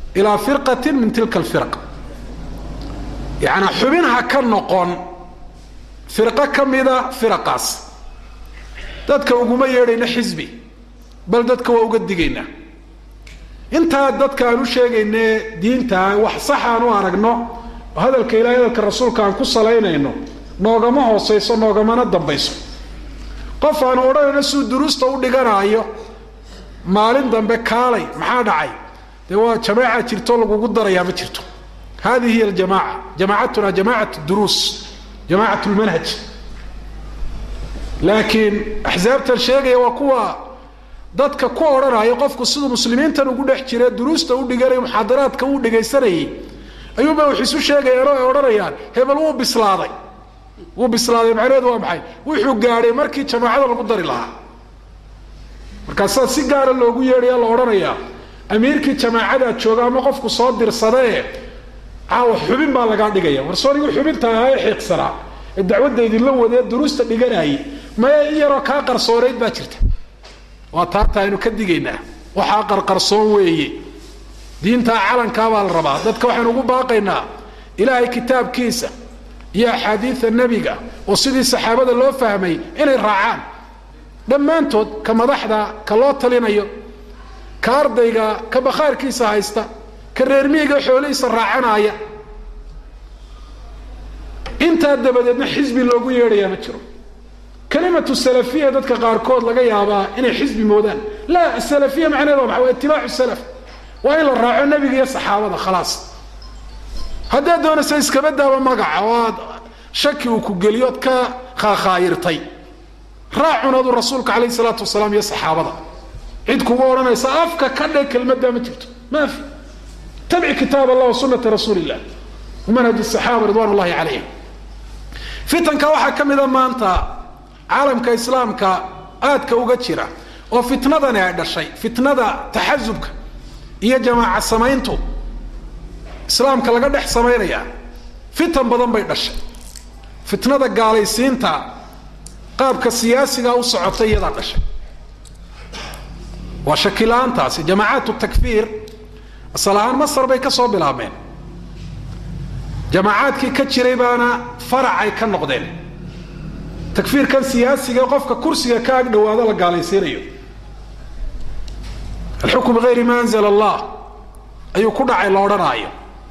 ilaa firqatin min tilka alfiraq yacnaa xubin ha ka noqon firqo ka mida firaqaas dadka uguma yeedhayna xisbi bal dadka waa uga digaynaa intaa dadka aan u sheegayne diintaa wax sax aan u aragno oo hadalka ilahay hadalka rasuulka aan ku salaynayno noogama hoosayso noogamana dambayso qof aan odhanayno suu duruusta u dhiganaayo maalin dambe kaalay maxaa dhacay dee waa jamaaca jirto lagugu darayaa ma jirto hadihi hiy aljamaaca jamaacatuna jamacat duruus jamacat lmanhaj laakiin axsaabtan sheegaya waa kuwa dadka ku odhanaya qofku siduu muslimiintan ugu dhex jira duruusta u dhiganay muxaadaraadka uu dhegaysanayay ayuunba wax isu sheegayaan oo ay odhanayaan hebel wuu bislaaday wuu bislaaday macnaheedu waa maxay wuxuu gaadhay markii jamaacada lagu dari lahaa markaasaa si gaara loogu yeedhaya la odhanayaa amiirkii jamaacadaa jooga ama qofku soo dirsadee caawa xubin baa lagaa dhigaya warsoonigu xubinta ahaa ee xiiqsanaa ee dacwadda idinla wadee duruusta dhiganaayay maya in yaroo kaa qarsoonayd baa jirta waa taata aynu ka digaynaa waxaa qarqarsoon weeye diintaa calankaa baa la rabaa dadka waxaynu ugu baaqaynaa ilaahay kitaabkiisa iyo axaadiida nebiga oo sidii saxaabada loo fahmay inay raacaan dhammaantood ka madaxda ka loo talinayo ka ardayga ka bakhaarkiisa haysta ka reermihiga xoolihiisa raacanaaya intaa dabadeedna xisbi loogu yeedhayaa ma jiro kalimatu salafiya dadka qaarkood laga yaabaa inay xisbi moodaan laa salafiya macnaheed waa maxa waa itibaacu salaf waa in la raaco nebiga iyo saxaabada khalaas haddaad doonaysa iskaba daaba magaca oo aad shaki uu ku geliyo ood ka khaakhaayirtay raacun adu rasuulka calayhi salaatu wasalaam iyo saxaabada cid kugu odhanaysa afka ka dhe kelmaddaa ma jirto ma fi tabic kitaab allah wa sunata rasuuli illah manhaj saxaaba ridwan ullahi calayhim fitanka waxaa ka mida maanta caalamka islaamka aadka uga jira oo fitnadani ay dhashay fitnada taxasubka iyo jamaaca samayntu islaamka laga dhex samaynaya fitan badan bay dhashay fitnada gaalaysiinta qaabka siyaasiga u socotay iyadaa dhashay waa shakila-aantaasi jamaacaat takfiir asal ahaan masar bay ka soo bilaabmeen jamaacaadkii ka jiray baana faracay ka noqdeen takfiirkan siyaasiga qofka kursiga ka ag dhawaado la gaalaysiinayo alxukm bigayri ma anzla allah ayuu ku dhacay la odhanaayo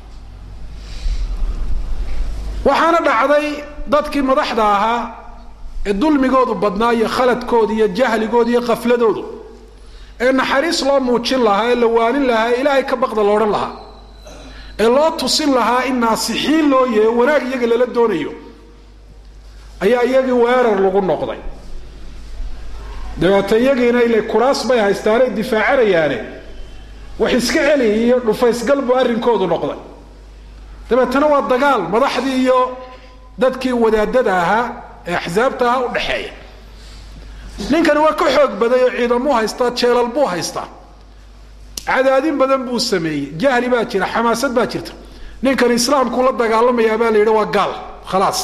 waxaana dhacday dadkii madaxda ahaa ee dulmigoodu badnaa iyo khaladkooda iyo jahligooda iyo kafladoodu ee naxariis loo muujin lahaa ee la waanin lahaa ee ilaahay ka baqda la odhan lahaa ee loo tusin lahaa in naasixiin loo yeeyo wanaag iyaga lala doonayo ayaa iyagii weerar lagu noqday dabeeta iyagiina ile kuraas bay haystaanay difaacanayaane wax iska celi iyo dhufaysgal buu arrinkoodu noqday dabeetana waa dagaal madaxdii iyo dadkii wadaadada ahaa ee axsaabta ahaa u dhexeeya ninkani waa ka xoog baday oo ciidamuu haystaa jeelal buu haystaa cadaadin badan buu sameeyey jahli baa jira xamaasad baa jirta ninkan islaamkuu la dagaalamayaa baa la yidhi waa gaal khalaas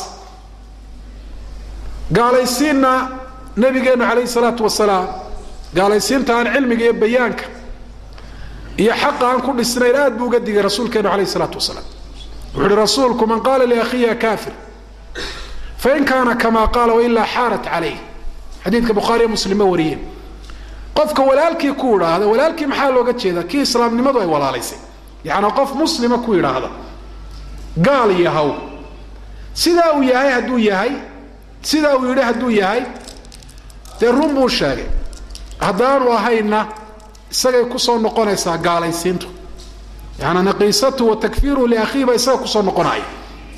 gaalaysiinna nabigeenu calayhi salaatu wasalaam gaalaysiinta aan cilmiga iyo bayaanka iyo xaqa aan ku dhisnayn aad buu uga digay rasuulkeenu calayhi salaatu wasalaam wuxu uhi rasuulku man qaala liakhiya kafir fain kaana kama qaala wailaa xaarat calayh xadiidka bukhaariyo muslimba wariyeen qofka walaalkii ku idhaahda walaalkii maxaa looga jeedaa kii islaamnimadu ay walaalaysay yacnaa qof muslima ku idhaahda gaal yahow sidaa uu yahay hadduu yahay sidaa uu yidhi hadduu yahay dee run buu sheegay haddaanu ahayna isagay kusoo noqonaysaa gaalaysiintu yaana naqiisatu wa takfiiruhu liakhiihi baa isaga kusoo noqonaya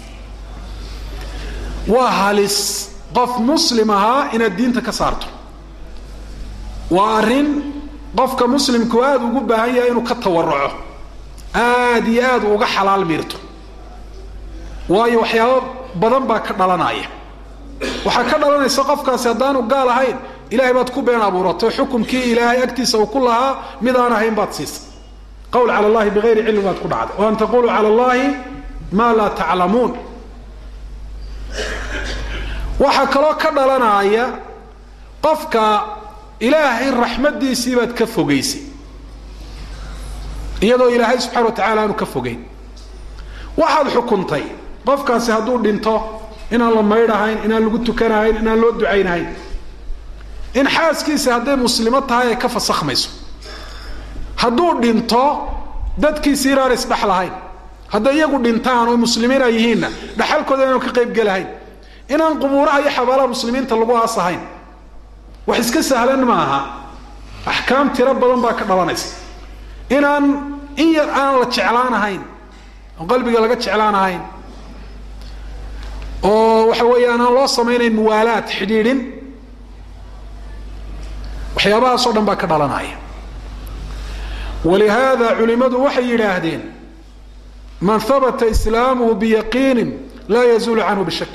waa halis qof muslim ahaa inaad diinta ka saarto waa arrin qofka muslimku aada ugu baahan yahay inuu ka tawaruco aada iyo aad uga xalaal miirto waayo waxyaabo badan baa ka dhalanaya waxaa ka dhalanaysa qofkaasi haddaanu gaal ahayn ilahay baad ku been abuuratay xukumkii ilaahay agtiisa uu ku lahaa mid aan ahayn baad siisay qawl cala allahi bigayri cilmi baad ku dhacday o an taquluu cala allahi maa laa taclamuun waxaa kaloo ka dhalanaya qofka ilaahay raxmaddiisii baad ka fogaysay iyadoo ilaahay subxana wa tacala aanu ka fogeyn waxaad xukuntay qofkaasi hadduu dhinto inaan la maydhahayn inaan lagu tukanahayn inaan loo ducaynahayn in xaaskiisa hadday muslimo tahay ay ka fasakhmayso hadduu dhinto dadkiisi inaan isdhex lahayn hadday iyagu dhintaan oo muslimiin ay yihiinna dhaxalkooda inaanu ka qaybgelahayn inaan qubuuraha iyo xabaalaha muslimiinta lagu aasahayn wax iska sahlan ma aha axkaam tiro badan baa ka dhalanaysa inaan in yar aan la jeclaanahayn oo qalbiga laga jeclaanahayn oo waxa weeyaan aan loo samaynayn muwaalaad xidhiidhin waxyaabahaasoo dhan baa ka dhalanaya walihaada culimadu waxay yidhaahdeen man habata islaamuhu biyaqiinin laa yazuulu canhu bishak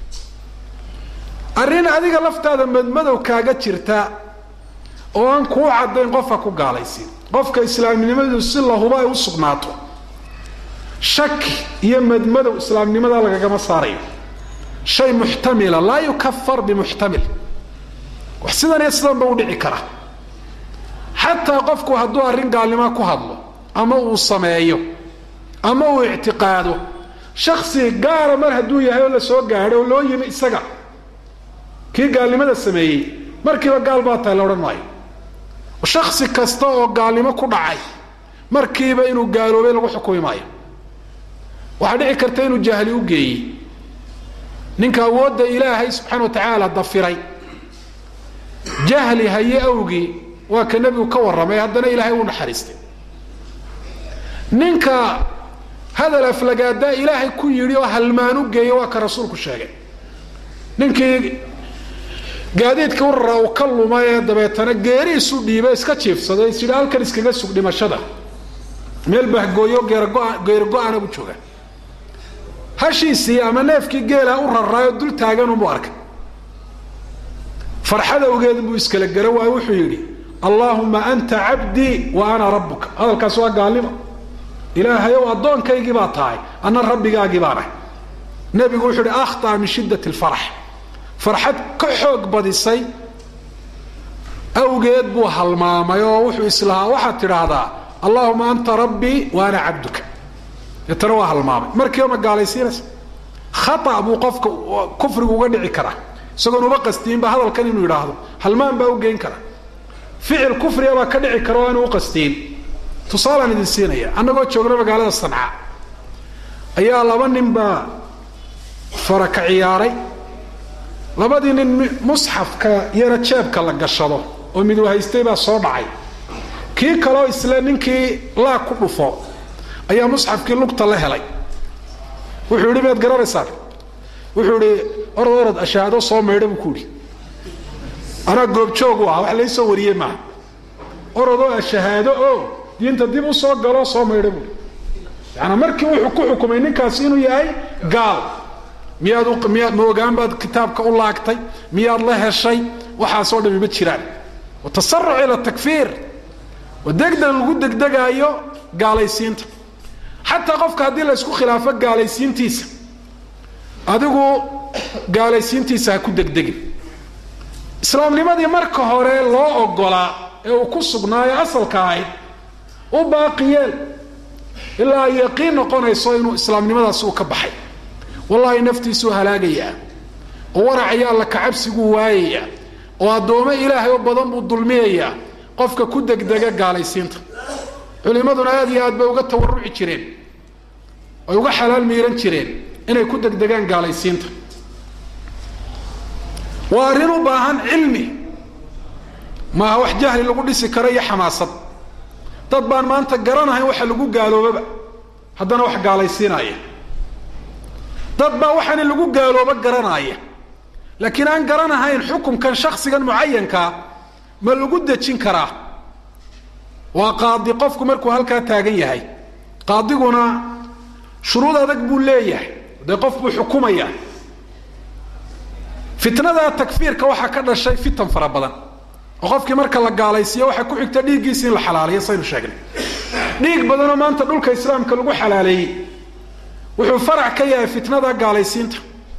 arrin adiga laftaada madmadow kaaga jirta oo aan kuu caddayn qofka ku gaalaysin qofka islaamnimadu si lahuba ay u sugnaato shaki iyo madmadow islaamnimada lagagama saarayo shay muxtamila laa yukafar bimuxtamil wax sidan iyo sidanba u dhici kara xataa qofku hadduu arrin gaalnimo ku hadlo ama uu sameeyo ama uu ictiqaado shaksi gaara mar hadduu yahay oo la soo gaadho oo loo yimi isaga kii gaalnimada sameeyey markiiba gaal baa tahay la odhan maayo shaksi kasta oo gaalnimo ku dhacay markiiba inuu gaaloobay lagu xukumi maayo waxaa dhici karta inuu jahli u geeyey ninka awoodda ilaahay subxaana wa tacaala dafiray jahli haye awgii waa ka nebigu ka warramay haddana ilaahay uu naxariistay ninka hadal aflagaadaa ilaahay ku yidhi oo halmaan u geeya waa ka rasuulku sheegay ninkii gaadiidka u raraa uu ka luma ee dabeetana geeriisu dhiiba iska jiifsaday is yidhi halkan iskaga sug dhimashada meel bahgooyo geergo- geeri go-ana bu jooga hashiisii ama neefkii geelaha u raraayo dul taaganunbu arkay farxada ogeed buu iskala gara waayo wuxuu yidhi allaahuma anta cabdii wa ana rabbuka hadalkaas waa gaalnimo ilaahay ow addoonkaygii baa tahay anna rabbigaagii baan ahay nebigu wuxuu yihi akhطأ min shiddat اlfarax farxad ka xoog badisay awgeed buu halmaamay oo wuxuu islahaa waxaad tidhaahdaa allahuma anta rabbii wa ana cabduka deetana waa halmaamay markiiba ma gaalaysiinaysa khaa buu qofka kufrigu uga dhici karaa isagoon uba qastiinba hadalkan inuu yidhaahdo halmaan baa u geyn kara ficil kufriga baa ka dhici kara oo aanu u qastiin tusaalaan idin siinaya annagoo joogna magaalada sanca ayaa laba nin baa fara ka ciyaaray labadii nin musxafka yara jeebka la gashado oo midu haystay baa soo dhacay kii kaloo isle ninkii laa ku dhufo ayaa musxafkii lugta la helay wuxuu yidhi miyaad garanaysaan wuxuu idhi orod orod ashahaado soo maydha buu ku yidhi anaa goobjoogu ah wax laysoo wariyey maaha orodoo ashahaado oo diinta dib u soo galoo soo maydha buui yaani markii wuxuu ku xukumay ninkaasi inuu yahay gaal miyaad miyaad ma ogaan baad kitaabka u laagtay miyaad la heshay waxaasoo dhami ma jiraan watasaruc ila takfiir oo degdeg lagu degdegaayo gaalaysiinta xataa qofka haddii la ysku khilaafo gaalaysiintiisa adigu gaalaysiintiisa ha ku degdegin islaamnimadii marka hore loo ogolaa ee uu ku sugnaayo asalka ahayd u baaqiyeel ilaa ay yaqiin noqonayso inuu islaamnimadaasi uu ka baxay wallahi naftiisuu halaagayaa oo waracayo alla kacabsiguu waayayaa oo addoommo ilaahay oo badan buu dulmiyayaa qofka ku degdega gaalaysiinta culimmaduna aad iyo aad bay uga tawaruci jireen ay uga xalaal miiran jireen inay ku degdegaan gaalaysiinta waa arrin u baahan cilmi maaha wax jahli lagu dhisi karo iyo xamaasad dad baan maanta garanahayn waxa lagu gaaloobaba haddana wax gaalaysiinaya dad baa waxaani lagu gaaloobo garanaaya laakiin aan garanahayn xukunkan shaksigan mucayankaa ma lagu dejin karaa waa qaadi qofku markuu halkaa taagan yahay qaadiguna shuruud adag buu leeyahay dee qof buu xukumaya fitnada takfiirka waxaa ka dhashay fitan fara badan oo qofkii marka la gaalaysiiyo waxaa ku xigta dhiiggiisi in la xalaaliyo saynu sheegnay dhiig badanoo maanta dhulka islaamka lagu xalaaleeyey wuxuu farac ka yahay fitnada gaalaysiinta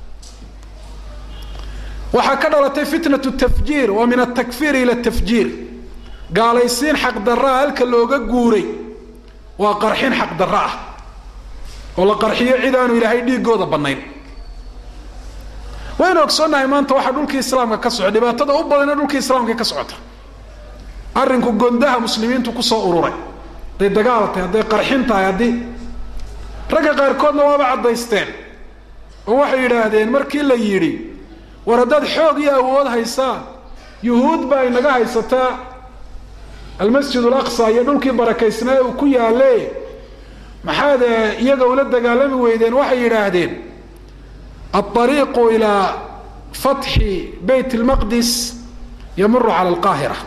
waxaa ka dhalatay fitnatu tafjiir waa min atakfiir ila tafjiir gaalaysiin xaqdaraa halka looga guuray waa qarxin xaqdarro ah oo la qarxiyo cid aanu ilaahay dhiigooda bannayn waynu ogsoonnahay maanta waxaa dhulkii islaamka ka socda dhibaatada u badana dhulkii islaamka ka socota arrinku gondaha muslimiintu kusoo ururay hadday dagaal tahay hadday qarxin tahay haddii ragga qaarkoodna waaba caddaysteen oo waxay yidhaahdeen markii la yidhi war haddaad xoog iyo awood haysaan yuhuud baa inaga haysataa almasjid alaqsa iyo dhulkii barakaysnaa ee uu ku yaalle maxaad iyaga ula dagaalami weydeen waxay yidhaahdeen alariiqu ilaa fatxi bayt lmaqdis yamuru cala alqaahira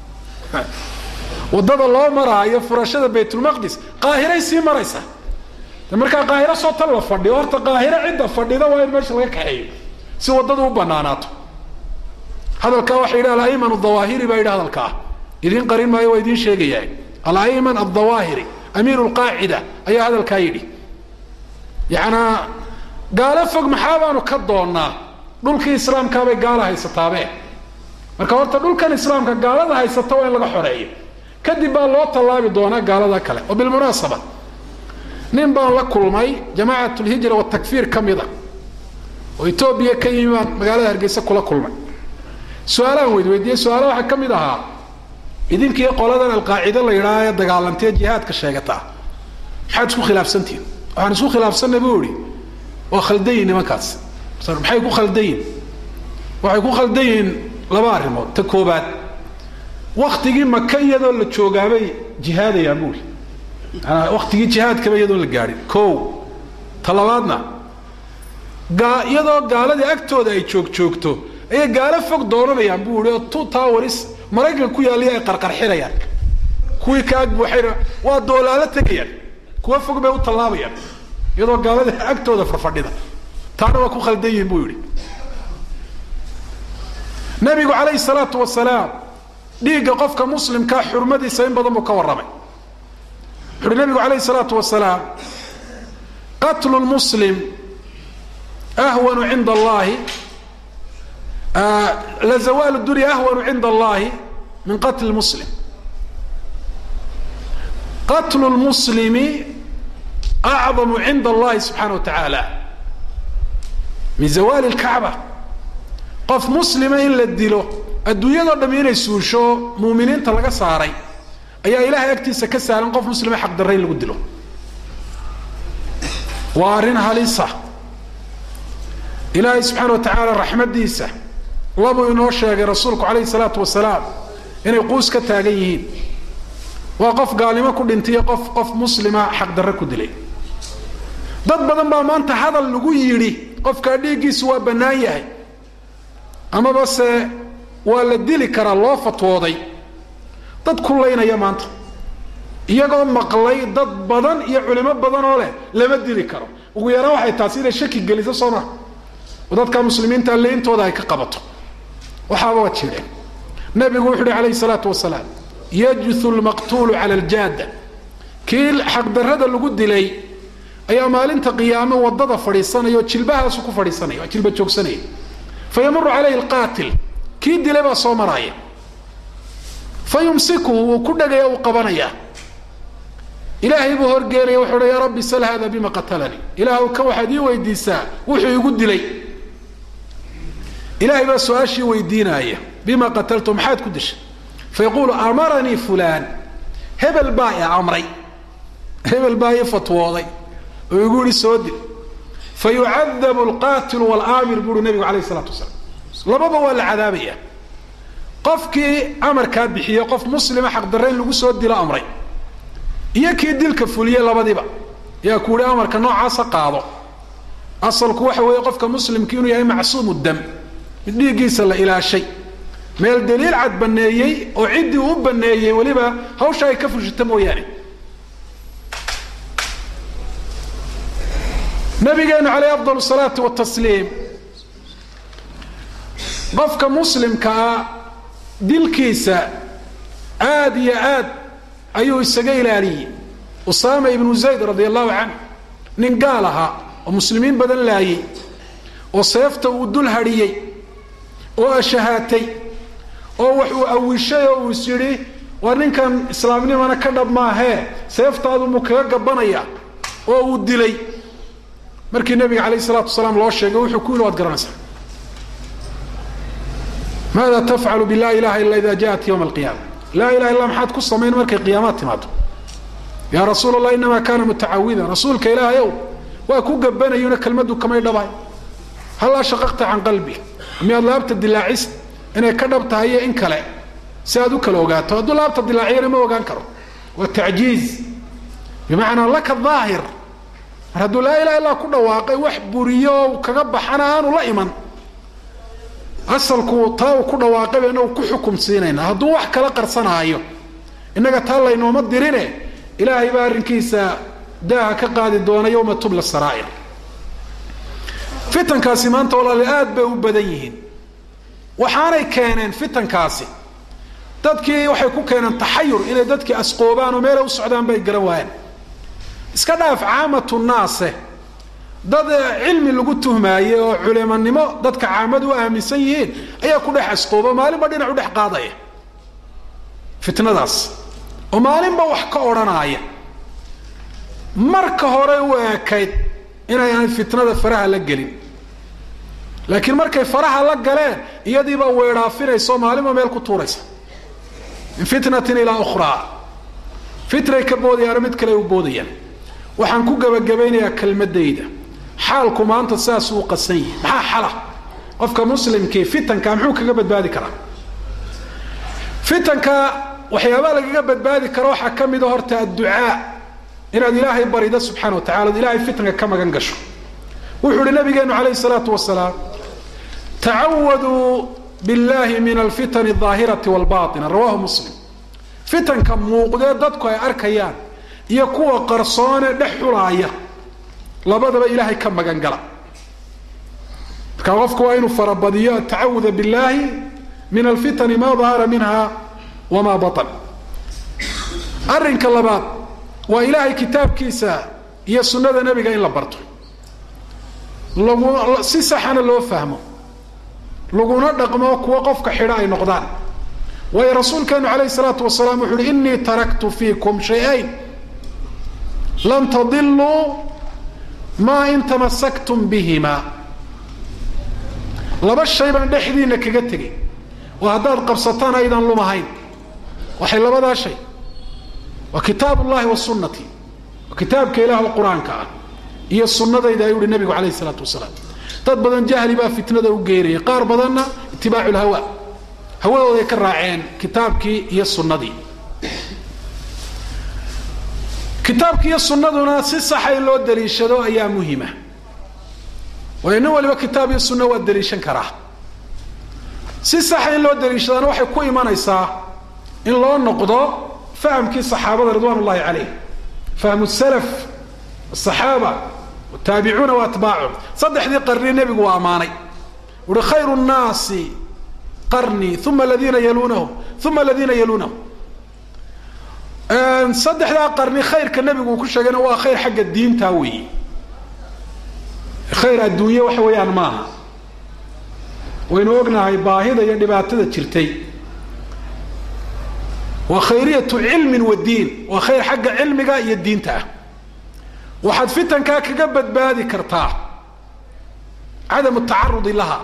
waddada loo maraayo furashada baytulmaqdis qaahiray sii maraysa de markaa qaahiro soo tan la fadhiyo horta qaahiro cidda fadhida waa in meesha laga kaxeeyo si waddadu u banaanaato hadalkaa waxa yidhi alaiman adawaahiri baa yidhi hadalkaa idiin qarin maayo waa idiin sheegayaa alaiman adawaahiri amiiru lqaacida ayaa hadalkaa yidhi yacanaa gaalo fog maxaa baanu ka doonnaa dhulkii islaamkaabay gaala haysataabe marka horta dhulkan islaamka gaalada haysata waa in laga xoreeyo kadib baa loo tallaabi doonaa gaalada kale oo bilmunaasaba nin baan la kulmay jamaacat lhijra watakfiir ka mid a oo etoobiya ka yimi baan magaalada hargeysa kula kulmay su-aalaan weyd weydiiyey su-aala waxaa ka mid ahaa idinkii qoladan alqaacide la yidhaha ee dagaalantee jihaadka sheegataa maxaad isku khilaafsantihin waxaan isku khilaafsanay buu ihi waa khaldayin nimankaas maxay ku khaldayin waxay ku khaldayiin laba arrimood ta koobaad waktigii maka iyadoo la joogaabay jihaadayaan buuri manaa waktigii jihaadkaba iyadoon la gaadhin ko ta labaadna gaa iyadoo gaaladii agtooda ay joog joogto ayay gaalo fog doonanayaan buu ihi oo two towers maraykanka ku yaallaya ay qarqarxinayaan kuwii ka ag buuxayna waa doolaalo tegayaan kuwa fog bay u tallaabayaan iyadoo gaaladii agtooda farfadhida taana waa ku khaldan yihin buu yidhi nabigu calayhi salaatu wasalaam dhiigga qofka muslimkaa xurmadiisa in badan buu ka warramay wuxu uhi nabigu calayhi salaatu wasalaam qatlu lmuslim ahwanu cinda allahi lazawaalu dunya ahwanu cinda allahi min qatli muslim qatlu lmuslimi acdamu cinda allahi subxaana wa tacaala min zawaali lkacba qof muslima in la dilo adduunyadoo dham inay suusho muuminiinta laga saaray ayaa ilahay agtiisa ka saaran qof muslima xaqdarre in lagu dilo waa arrin halisa ilaahay subxaana wa tacaala raxmaddiisa labuu inoo sheegay rasuulku calayhi salaatu wasalaam inay quus ka taagan yihiin waa qof gaalnimo ku dhintayo qof qof muslima xaqdarre ku dilay dad badan baa maanta hadal lagu yidhi qofkaa dhiiggiisu waa bannaan yahay amaba se waa la dili karaa loo fatwooday dad kulaynaya maanta iyagoo maqlay dad badan iyo culimo badan oo leh lama dili karo ugu yaraan waxay taasi inay shaki geliso soo maha oo dadka muslimiinta leintooda ay ka qabato waxaaba waa jireen nabigu wuxu uhi calayhi salaatu wasalaam yajuthu lmaqtuulu cala aljaada kii xaqdarrada lagu dilay ayaa maalinta qiyaame wadada fadhiisanaya oo jilbahaasu ku fadhiisanaya waa jilba joogsanaya fa yamuru calayhi alqaatil kii dilay baa soo maraaya fa yumsikuhu wuu ku dhagaya uu qabanaya ilaahay buu horgeenaya wuxuu uhi yaa rabbi sal hada bima qatalanii ilaahw kan waxaad ii weydiisaa wuxuu igu dilay ilaahay baa su-aashii weydiinaaya bima qataltu maxaad ku dishay fayaquulu amaranii fulaan hebel baa i amray hebel baa ii fatwooday oo igu yihi soo dil fa yucadabu alqaatilu walaamir buuhi nabigu calayh isalaatu wasalaam lababa waa la cadaabaya qofkii amarkaa bixiye qof muslima xaqdarre in lagu soo dilo amray iyo kii dilka fuliye labadiiba yaa ku yihi amarka noocaasa qaado asalku waxa weeye qofka muslimki inuu yahay macsuumu dam mid dhiiggiisa la ilaashay meel daliil cad baneeyey oo ciddii uu baneeyey weliba hawsha ay ka fushita mooyaane nabigeenu caleyh afdal salaatu watasliim qofka muslimka ah dilkiisa aada iyo aad ayuu isaga ilaaliyey usaama ibnu zayd radia allahu canh nin gaal ahaa oo muslimiin badan laayey oo seefta uu dul hadhiyey oo ashahaatay oo wax uu awishay oo uu is yidhi waa ninkan islaamnimana ka dhab maahee seeftaadu muu kaga gabanaya oo uu dilay markii nabiga calayh isalaatu wasalaam loo sheegay wuxuu ku yidhi waad garanaysaa maada tafcalu bilaa ilaha illa ida jaءat ywma alqiyaama laa ilaha illa maxaad ku samayn markay qiyaamaad timaado yaa rasuul allah inamaa kaana mutacawidan rasuulka ilaahayow waa ku gabanayuna kelmaddu kamay dhabahay hallaa shaqaqta can qalbi miyaad laabta dilaacis inay ka dhab tahay iyo in kale si aad u kala ogaato hadduu laabta dilaaciyana ma ogaan karo waa tacjiiz bimacnaa laka daahir mar hadduu laa ilaha illaa ku dhawaaqay wax buriyo o kaga baxana aanu la iman asalku taa uu ku dhawaaqay bayna ku xukum siinayna hadduu wax kala qarsanaayo innaga taa laynooma dirine ilaahay baa arrinkiisa daaha ka qaadi doona yowma tubla saraa'ir fitankaasi maanta walaali aad bay u badan yihiin waxaanay keeneen fitankaasi dadkii waxay ku keeneen taxayur inay dadkii asqoobaan oo meelay u socdaan bay garan waayeen iska dhaaf caamatu naase dad cilmi lagu tuhmaaye oo culimanimo dadka caamadu u aaminsan yihiin ayaa ku dhex asqooba maalinba dhinac u dhex qaadaya fitnadaas oo maalinba wax ka odhanaaya marka hore u ekayd inaynaan fitnada faraha la gelin laakiin markay faraha la galeen iyadiibaa weedhaafinaysa oo maalinba meel ku tuuraysa min fitnatin ilaa ukhraa fitnay ka boodayaano mid kale u boodayaan waxaan ku gebagabaynayaa kelmadayda xaalku maanta sidaasuu qasan yihi maxaa xala qofka muslimkii fitanka muxuu kaga badbaadi karaa fitanka waxyaabaa lagaga badbaadi karo waxaa ka mida horta adducaa inaad ilaahay barida subxana wa tacala od ilahay fitanka ka magan gasho wuxuu uhi nabigeenu calayhi salaatu wasalaam tacawaduu billahi min alfitan aldaahirati walbaina rawahu muslim fitanka muuqdee dadku ay arkayaan iyo kuwa qarsoone dhex xulaaya labadaba ilaahay ka magan gala marka qofku waa inuu farabadiyo atacawuda billahi min alfitani ma dahara minha wama baan arrinka labaad waa ilaahay kitaabkiisa iyo sunnada nebiga in la barto lagu si saxana loo fahmo laguna dhaqmo kuwo qofka xidho ay noqdaan waayo rasuulkeenu calayhi salaatu wasalaam wuxu uhi inii taraktu fiikum shay-ayn lan tadiluu maa in tamasaktum bihima laba shay baan dhexdiina kaga tegay oo haddaad qabsataan aydan lumahayn waxay labadaa shay waa kitaab ullahi wa sunnati waa kitaabka ilaah oo qur-aanka ah iyo sunnadayda ayuu uhi nabigu calayhi isalaatu wasalaam dad badan jahli baa fitnada u geerayay qaar badanna itibaacu lhawa hawadooday ka raaceen kitaabkii iyo sunnadii kitaabki iyo sunnaduna si saxa in loo daliishado ayaa muhima waayo nin waliba kitaab iyo sunna waa daliishan karaa si saxa in loo daliishadana waxay ku imanaysaa in loo noqdo fahamkii saxaabada ridwan ullahi calayh fahmu salaf asaxaaba taabicuuna wa atbaacum saddexdii qarni nebigu waa ammaanay uhi khayru nnaasi qarnii uma aladiina yaluunahum uma aladiina yaluunahum saddexdaa qarni khayrka nebigu uu ku sheegayna waa khayr xagga diinta weeye khayr adduunye waxa weeyaan maaha waynu ognahay baahida iyo dhibaatada jirtay waa khayriyatu cilmin wa diin waa khayr xagga cilmiga iyo diinta ah waxaad fitankaa kaga badbaadi kartaa cadamu tacarudi laha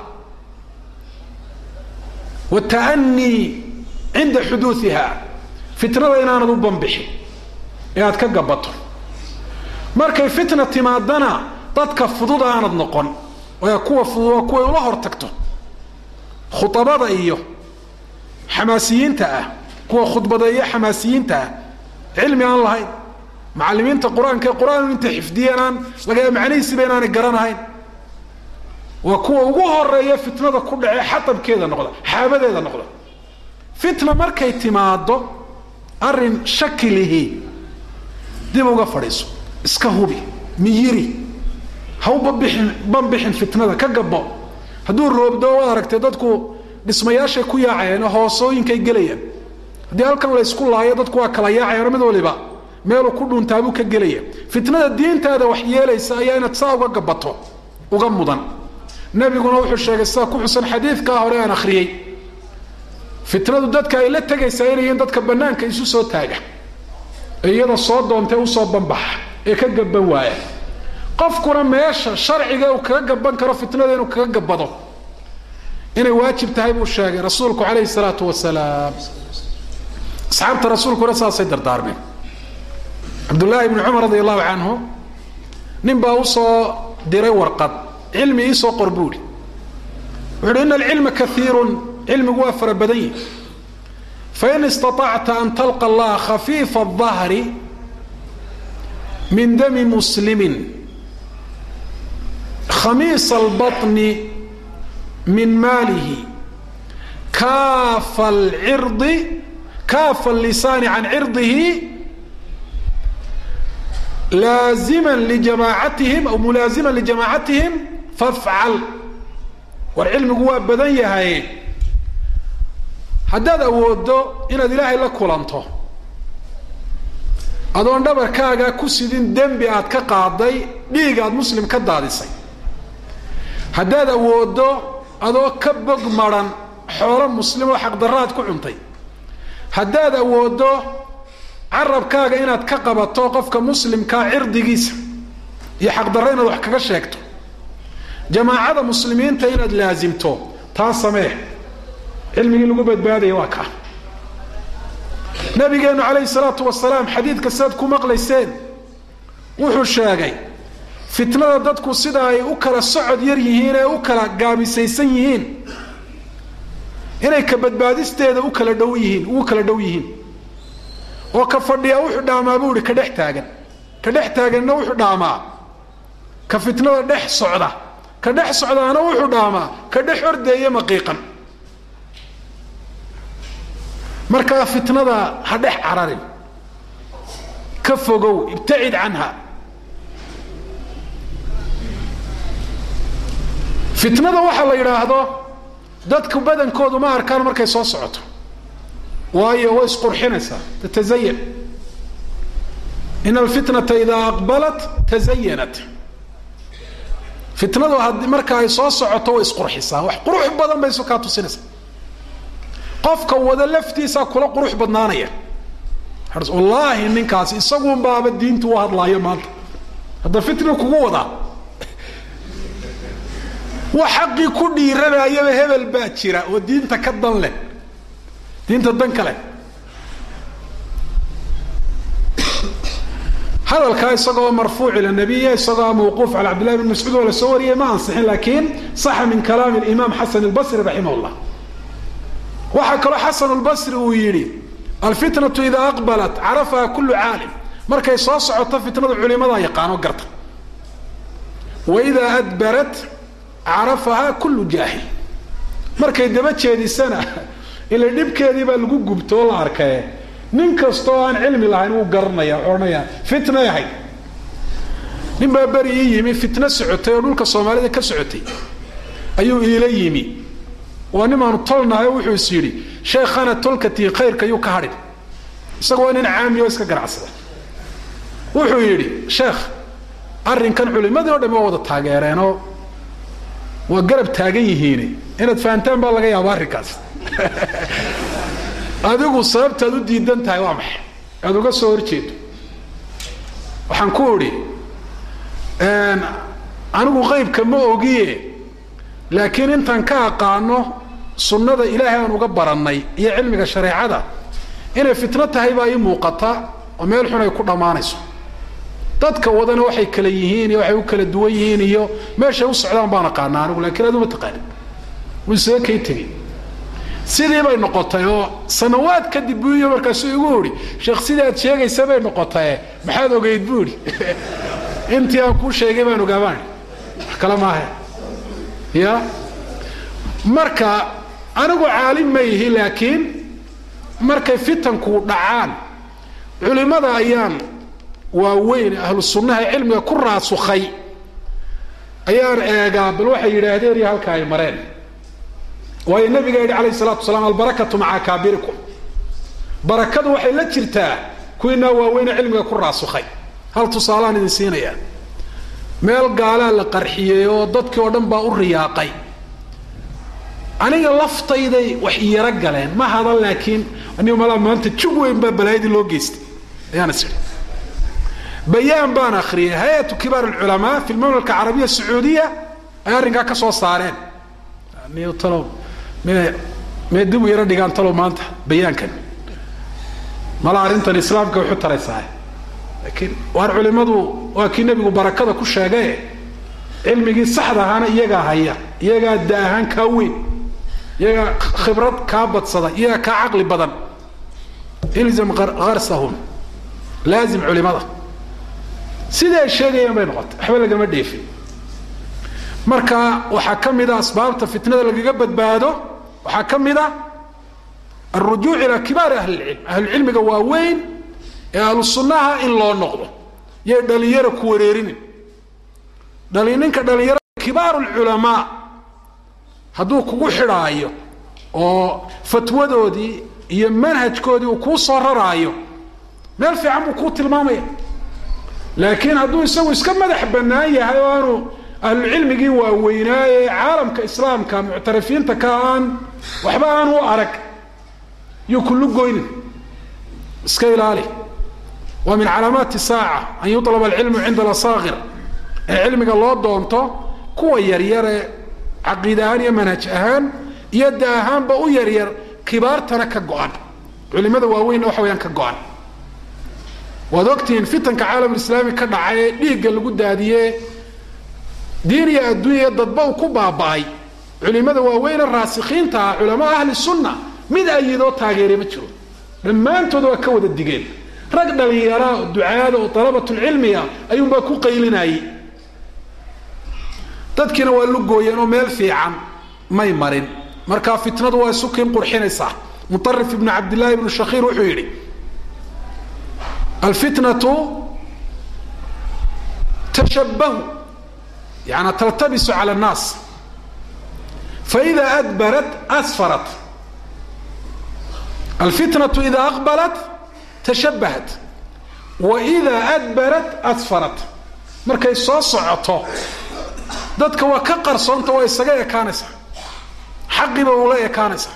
wata'anii cinda xuduuiha fitnada inaanad u banbixin ee aad ka gabato markay fitna timaadana dadka fudud aanad noqon ee kuwa fudud waa kuway ula hor tagto khuabada iyo xamaasiyiinta ah kuwa khudbadeeya xamaasiyiinta ah cilmi aan lahayn macalimiinta qur-aanka ee qur-aan inta xifdiyeen aan laga macnihiisiba inaanay garanahayn waa kuwa ugu horeeya fitnada ku dhacee xatabkeeda noqda xaabadeeda noqda fitna markay timaado arrin shakilihi dib uga fadhiiso iska hubi miyiri ha u babixin banbixin fitnada ka gabo hadduu roobdo waad aragtay dadku dhismayaashay ku yaacayeen oo hoosooyinkay gelayaan haddii halkan la ysku laayo dadku waa kala yaacayano mid waliba meeluu ku dhuntaabuu ka gelaya fitnada diintaada wax yeelaysa ayaa inaad saa uga gabato uga mudan nabiguna wuxuu sheegay sida ku xusan xadiidkaa hore aan akhriyey fitnadu dadka ay la tegaysaa inay yihiin dadka bannaanka isu soo taaga ee iyada soo doontay usoo banbaxa ee ka gaban waaya qofkuna meesha sharciga uu kaga gaban karo fitnada inuu kaga gabado inay waajib tahay buu sheegay rasuulku calayhi salaatu wasalaam asxaabta rasuulkuna saasay dardaarmeen cabdullaahi ibni cumar radi allahu canhu nin baa usoo diray warqad cilmi iisoo qor buuhi wuxu uhi ina alcilma kaiirun cilmigu waa fara badan yihi fain istaطacta an talqa allaha khafiifa الظahri min dami muslimin khamiisa اlbaطni min maalihi kaafa alcirdi kaafa allisaani can cirdihi laazima lijamaacatihim aw mulaazima lijamaacatihim fafcal war cilmigu waa badan yahay haddaad awooddo inaad ilaahay la kulanto adoon dhabarkaaga ku sidin dembi aad ka qaaday dhiig aad muslim ka daadisay haddaad awooddo adoo ka bog maran xoolo muslim oo xaqdarraad ku cuntay haddaad awooddo carabkaaga inaad ka qabato qofka muslimkaa cirdigiisa iyo xaqdarro inaad wax kaga sheegto jamaacada muslimiinta inaad laasimto taa samee cilmigii lagu badbaadaya waa kaa nabigeenu calayhi salaatu wasalaam xadiidka sidaad ku maqlayseen wuxuu sheegay fitnada dadku sida ay u kala socod yar yihiin ee u kala gaabisaysan yihiin inay ka badbaadisteeda u kala dhow yihiin ugu kala dhow yihiin oo ka fadhiya wuxuu dhaamaa buu ihi ka dhex taagan ka dhex taaganna wuxuu dhaamaa ka fitnada dhex socda ka dhex socdaana wuxuu dhaamaa ka dhex ordeeye maqiiqan markaa fitnada ha dhex cararin ka fogow ibtacid canha fitnada waxaa la yidhaahdo dadku badankoodu ma arkaan markay soo socoto waayo way isqurxinaysaa tatazayan in alfitnata idaa aqbalat tazayanat fitnadu had marka ay soo socoto way isqurxisaa wax qurux badan bay isu kaa tusinaysaa qofka wada laftiisaa kula qurux badnaanaya wallaahi ninkaasi isagun baaba diintu u hadlaayo maanta hadda fitna kugu wadaa wax xaqii ku dhiiranayaba hebel baa jira oo diinta ka dan leh diinta dan kale hadalkaa isagoo marfuuc ila nabiya isagoo mawquuf cala cabdillahi bn mascuud oo la soo wariyay ma ansixin laakiin saxa min kalaami alimaam xasan albasri raximah llah waxaa kaloo xasan lbasri uu yidhi alfitnatu idaa aqbalat carafaha kullu caalim markay soo socoto fitnadu culimadaa yaqaano garta wa idaa adbarat carafahaa kullu jaahil markay daba jeedisana ila dhibkeedii baa lagu gubto oo la arkaye nin kastoo aan cilmi lahayn wuu garanaya odhanaya fitnay ahayd nin baa beri ii yimi fitno socotay oo dhulka soomaalida ka socotay ayuu iila yimi waa nimaanu tolnahay oo wuxuu is yidhi sheekhana tolkatii khayrka yuu ka hadhin isaga waa nin caami oo iska ganacsada wuxuu yidhi sheekh arrinkan culimadii o dham waa wada taageereenoo waa garab taagan yihiin inaad fahantaan baa laga yaaba arrinkaas adigu sababtaad u diidan tahay waa maxay aad uga soo horjeedo waxaan ku idhi anigu qaybka ma ogiye laakiin intaan ka aqaano sunnada ilaahay aan uga barannay iyo cilmiga shareecada inay fitno tahay baa ii muuqata oo meel xun ay ku dhammaanayso dadka wadana waxay kala yihiin iyo waxay u kala duwan yihiin iyo meeshay u socdaan baan aqaana anigu lakiin aduma taqaanin wuu isaga kay tegey sidii bay noqotay oo sanawaad kadib buu iyo markaasuu igu idhi sheekh sidii aad sheegaysa bay noqotaye maxaad ogeyd buu idhi intii aan kuu sheegay baan ogaabaan wax kale maaha ya marka anigu caalim ma yihi laakiin markay fitanku dhacaan culimada ayaan waaweyn ahlu sunnaha cilmiga ku raasukhay ayaan eegaa bal waxay yidhaahdeen iyo halka ay mareen waayo nabiga yidhi alayh salatu wasalaam albarakatu maca akaabirikum barakadu waxay la jirtaa kuwiinaa waaweyne cilmiga ku raasukhay hal tusaalaan idin siinayaa meel gaalaa la qarxiyey oo dadkii oo dhan baa u riyaaqay aniga laftayday wax iyaro galeen ma hadan laakiin anigu malaa maanta jug weyn baa balaayadii loo geystay ayaan is idhi bayaan baan akhriyay hay-atu kibaar alculamaa fi lmamlaka carabiya sacuudiya ay arrinkaa ka soo saareen niyo talow me mee dib u yaro dhigaan talow maanta bayaankan mala arrintan islaamka waxu taraysaa laakiin waar culimadu waa kii nebigu barakada ku sheegaye cilmigii saxda ahaana iyagaa haya iyagaa da ahaan kaa weyn iyagaa khibrad kaa badsada iyagaa kaa caqli badan ilzam harsahum laazim culimada sidai ay sheegayaan bay noqotay waxba lagama dheefin marka waxaa ka mid a asbaabta fitnada lagaga badbaado waxaa ka mid a alrujuuc ilaa kibaari ahli lcilm ahlucilmiga waaweyn ee ahlu sunnaha in loo noqdo yay dhalinyaro ku wareerinin dhali ninka dhalinyarada kibaaru lculamaa hadduu kugu xidhaayo oo fatwadoodii iyo manhajkoodii uu kuu soo raraayo meel fiican buu kuu tilmaamaya laakiin hadduu isagu iska madax bannaan yahay oo aanu ahlucilmigii waaweynaaye caalamka islaamka muctarafiinta ka aan waxba aan u arag yuu kullu goynin iska ilaali waa min calaamaati saaca an yuطlaba alcilmu cinda alasaakir in cilmiga loo doonto kuwa yaryare caqiid ahaan iyo manhaj ahaan iyo da ahaanba u yaryar kibaartana ka go-an culimada waaweynna waxa weyaan ka go-an waad ogtihiin fitanka caalamulislaami ka dhacay ee dhiigga lagu daadiye diin iyo adduunya dadba uu ku baaba'ay culimada waaweyne raasikiinta ah culamaa ahli sunna mid ayidoo taageeray ma jiro dhammaantood waa ka wada digeen rag dhalinyaraa ducaada oo dalabatulcilmiga ayuunbaa ku qaylinayey dadkiina waa lugooyeen oo meel fiican may marin markaa fitnadu waa isukiin qurxinaysaa muarif ibnu cabdillahi ibnu shakiir wuxuu yidhi alfitnatu tashabahu yani taltabisu cala annaas faida adbarat asfarat alfitnatu ida aqbalat tashabahat wa ida adbarat asfarat markay soo socoto dadka waa ka qarsoonta waa isaga ekaanaysaa xaqiba ula ekaanaysaa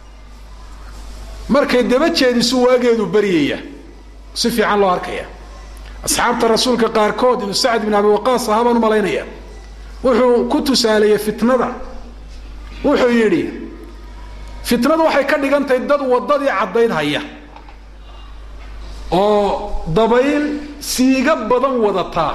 markay daba jeedisu waageedu baryaya si fiican loo arkaya asxaabta rasuulka qaarkood inuu sacd bin abi waqaas ahaa baan u malaynaya wuxuu ku tusaaleeyey fitnada wuxuu yidhi fitnadu waxay ka dhigan tahay dad waddadii caddayd haya oo dabayl siiga badan wadataa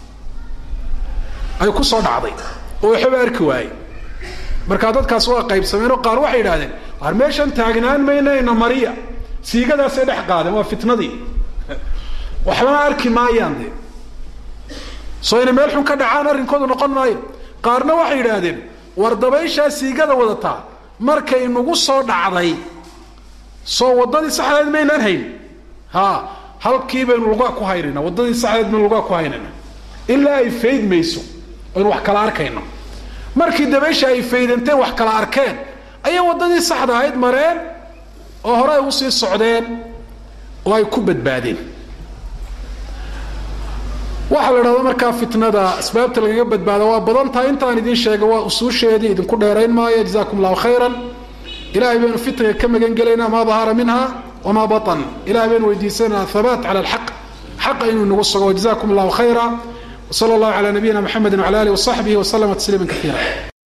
ay ku soo dhacday oo waxba arki waaye markaa dadkaas waa qaybsameen oo qaar waxay yidhahdeen waar meeshan taagnaan maynayna mariya siigadaasay dhex qaadeen waa fitnadii waxbana arki maayaan de soo inay meel xun ka dhacaan arrinkoodu noqon maayo qaarna waxay yidhaahdeen war dabayshaa siigada wadataa markay nagu soo dhacday soo waddadii saxdeed maynaan hayn ha halkii baynu lugaa ku haynayna waddadii saxdeed baynu lugaa ku haynayna ilaa ay fayd mayso aynu wax kala arkayno markii dabaysha ay faydanteen wax kala arkeen ayay waddadii saxda ahayd mareen oo hore ay usii socdeen oo ay ku badbaadeen waxaa la dhahda markaa fitnada asbaabta lagaga badbaada waa badan tahay intaan idiin sheega waa usuusheedii idinku dheerayn maayo jazakum allahu khayran ilahay baynu fitniga ka magan gelaynaa maa dahara minha wamaa batan ilahay baynu weydiisanaa habaat cala alxaq xaqa inuu nagu sugo jazakum allahu khayra wsala allahu cala nabiyina mxamedi wala alih wasaxbihi waslama tasliima kaiira